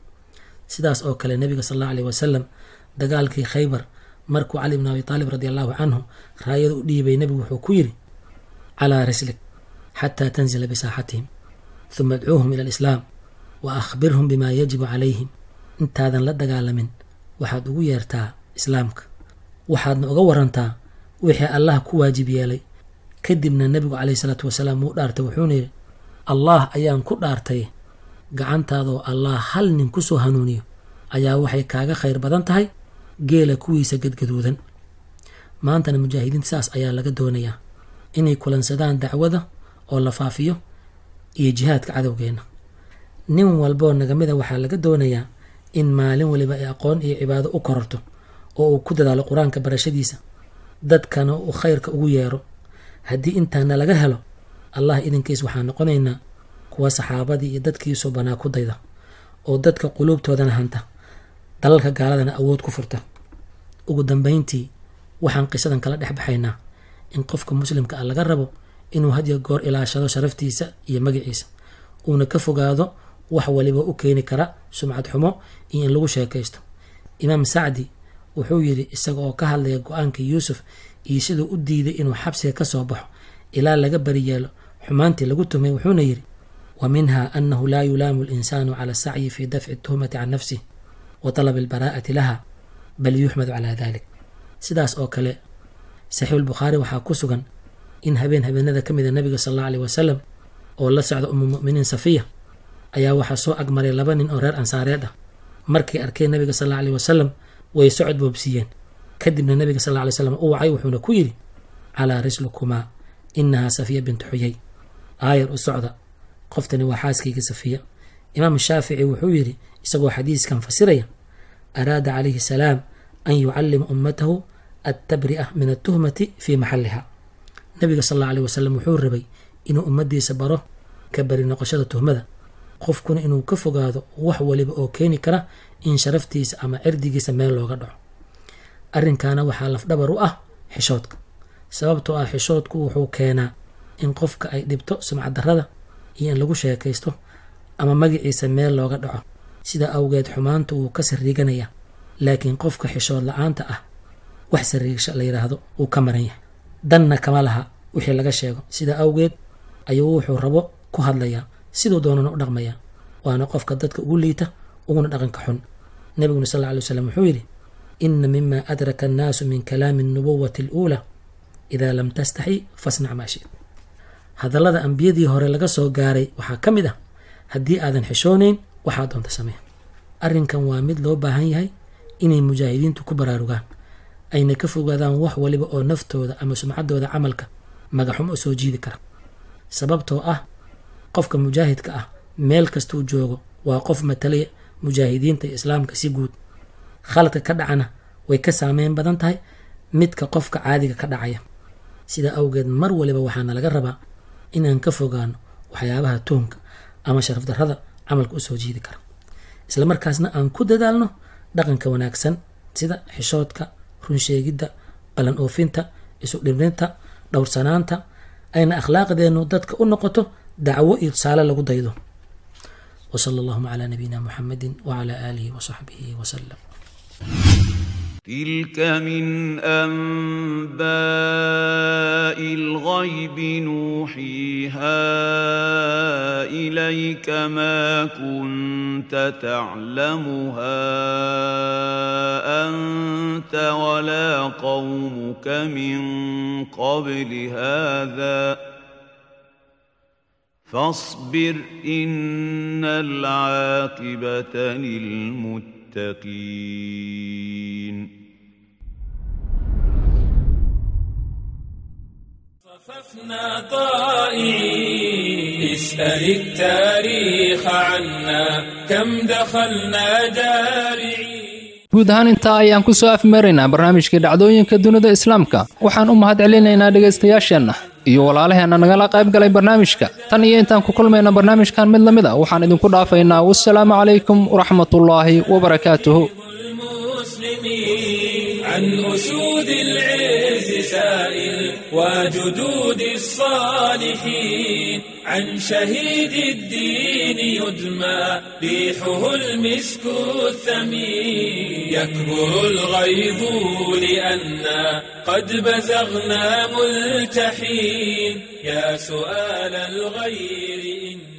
sidaas oo kale nabiga sal allahu aleyh wasalam dagaalkii khaybar markuu cali bn abi taalib radi allahu canhu raayada u dhiibay nebigu wuxuu ku yidhi calaa rislik xataa tanzila bisaaxatihim huma adcuuhum ila alislaam wa akhbirhum bima yajibu calayhim intaadan la dagaalamin waxaad ugu yeertaa islaamka waxaadna uga warantaa wixii allah ku waajib yeelay kadibna nebigu caleyhi salaatu wasalaam wuu dhaartay wuxuuna yidhi allah ayaan ku dhaartay gacantaadoo allah hal nin ku soo hanuuniyo ayaa waxay kaaga khayr badan tahay geela kuwiisa gadgaduudan maantana mujaahidiinta saas ayaa laga doonayaa inay kulansadaan dacwada oo la faafiyo iyo jihaadka cadowgeenna nin walboo nagamida waxaa laga doonayaa in maalin waliba ay aqoon iyo cibaado u kororto oo uu ku dadaalo qur-aanka barashadiisa dadkana uu khayrka ugu yeero haddii intaana laga helo allah idinkiis waxaa noqonaynaa kuwa saxaabadii iyo dadkiisu banaa ku dayda oo dadka quluubtoodana hanta dalalka gaaladana awood ku furta ugu dambeyntii waxaan qisadan kala dhex baxaynaa in qofka muslimka ah laga rabo inuu hadiyo goor ilaashado sharaftiisa iyo magaciisa uuna ka fogaado wax waliba u keeni kara sumcad xumo iyo in lagu sheekaysto imaam sacdi wuxuu yidhi isaga oo ka hadlaya go-aankii yuusuf iyo siduu u diiday inuu xabsiga ka soo baxo ilaa laga bari yeelo xumaantii lagu tumay wuxuuna yidhi wa minha annahu laa yulaamu linsaanu cala asacyi fi dafci tuhmati can nafsih wa talabi albaraa'ati laha bal yuxmadu calaa dalik sidaas oo kale saxiixulbukhaari waxaa ku sugan in habeen habeenada ka mida nabiga sal allau aleh wasalam oo la socda umu mu'miniin safiya ayaa waxaa soo agmaray laba nin oo reer ansaareed ah markay arkeen nabiga sal alla aleh wasalam way socod boobsiiyeen kadibna nabiga sal alla alay slam u wacay wuxuuna ku yidhi calaa rislukumaa inahaa safiya bintu xuyay aayar u socda qoftani waa xaaskayga safiya imaam shaafici wuxuu yidhi isagoo xadiiskan fasiraya araada calayhi salaam an yucallima ummatahu attabri'a min atuhmati fii maxalliha nabiga sal alla aleh wasalam wuxuu rabay inuu ummaddiisa baro ka bari noqoshada tuhmada qofkuna inuu ka fogaado wax waliba oo keeni kara in sharaftiisa ama cirdigiisa meel looga dhaco arrinkaana waxaa lafdhabar u ah xishoodka sababtoo ah xishoodku wuxuu keenaa in qofka ay dhibto sumcaddarrada iyo in lagu sheekaysto ama magaciisa meel looga dhaco sidaa awgeed xumaantu wuu ka sariiganaya laakiin qofka xishood la-aanta ah wax sariigsha la yidhaahdo wuu ka maran yahay danna kama laha wixii laga sheego sidaa awgeed ayuu wuxuu rabo ku hadlayaa siduu doonana u dhaqmayaa waana qofka dadka ugu liita uguna dhaqanka xun nabiguna sal alla alay wasalam wuxuu yidhi ina mima adraka annaasu min kalaami alnubuwati aluulaa idaa lam tastaxi fasnac maa shid hadallada ambiyadii hore laga soo gaaray waxaa ka mid ah haddii aadan xishoonayn waxaa doonta samee arrinkan waa mid loo baahan yahay inay mujaahidiintu ku baraarugaan ayna ka fogaadaan wax waliba oo naftooda ama sumcaddooda camalka magaxumo soo jiidi kara sababtoo ah qofka mujaahidka ah meel kastuu joogo waa qof matalaya mujaahidiinta iyo islaamka si guud khaladka ka dhacana way ka saameyn badan tahay midka qofka caadiga ka dhacaya sidaa awgeed mar waliba waxaana laga rabaa inaan ka fogaano waxyaabaha tuhunka ama sharafdarrada camalka u soo jiidi kara islamarkaasna aan ku dadaalno dhaqanka wanaagsan sida xishoodka runsheegidda ballan oofinta isu dhibrinta dhowrsanaanta ayna akhlaaqdeennu dadka u noqoto dacwo iyo tusaale lagu daydo وصلى اللهم على نبينا محمد وعلى آله وصحبه وسلم تلك من أنباء الغيب نوحيها إليك ما كنت تعلمها أنت ولا قومك من قبل هذا فاصبر إن العاقبة للمتقين صففنا طائعين اسأل التاريخ عنا كم دخلنا جارعين guud ahaan intaa ayaan ku soo afmeeraynaa barnaamijkii dhacdooyinka dunida islaamka waxaan u mahad celinaynaa dhegaystayaasheenna iyo walaalaheenna nagala qayb galay barnaamijka tan iyo intaan ku kulmayna barnaamijkan mid la mid a waxaan idinku dhaafaynaa wassalaamu calaykum waraxmatullaahi wabarakaatuhu عن أسود العز سائل وجدود الصالحين عن شهيد الدين يدمى ريحه المسك الثمين يكبر الغيظ لأنا قد بزغنا ملتحين يا سؤال الغير إن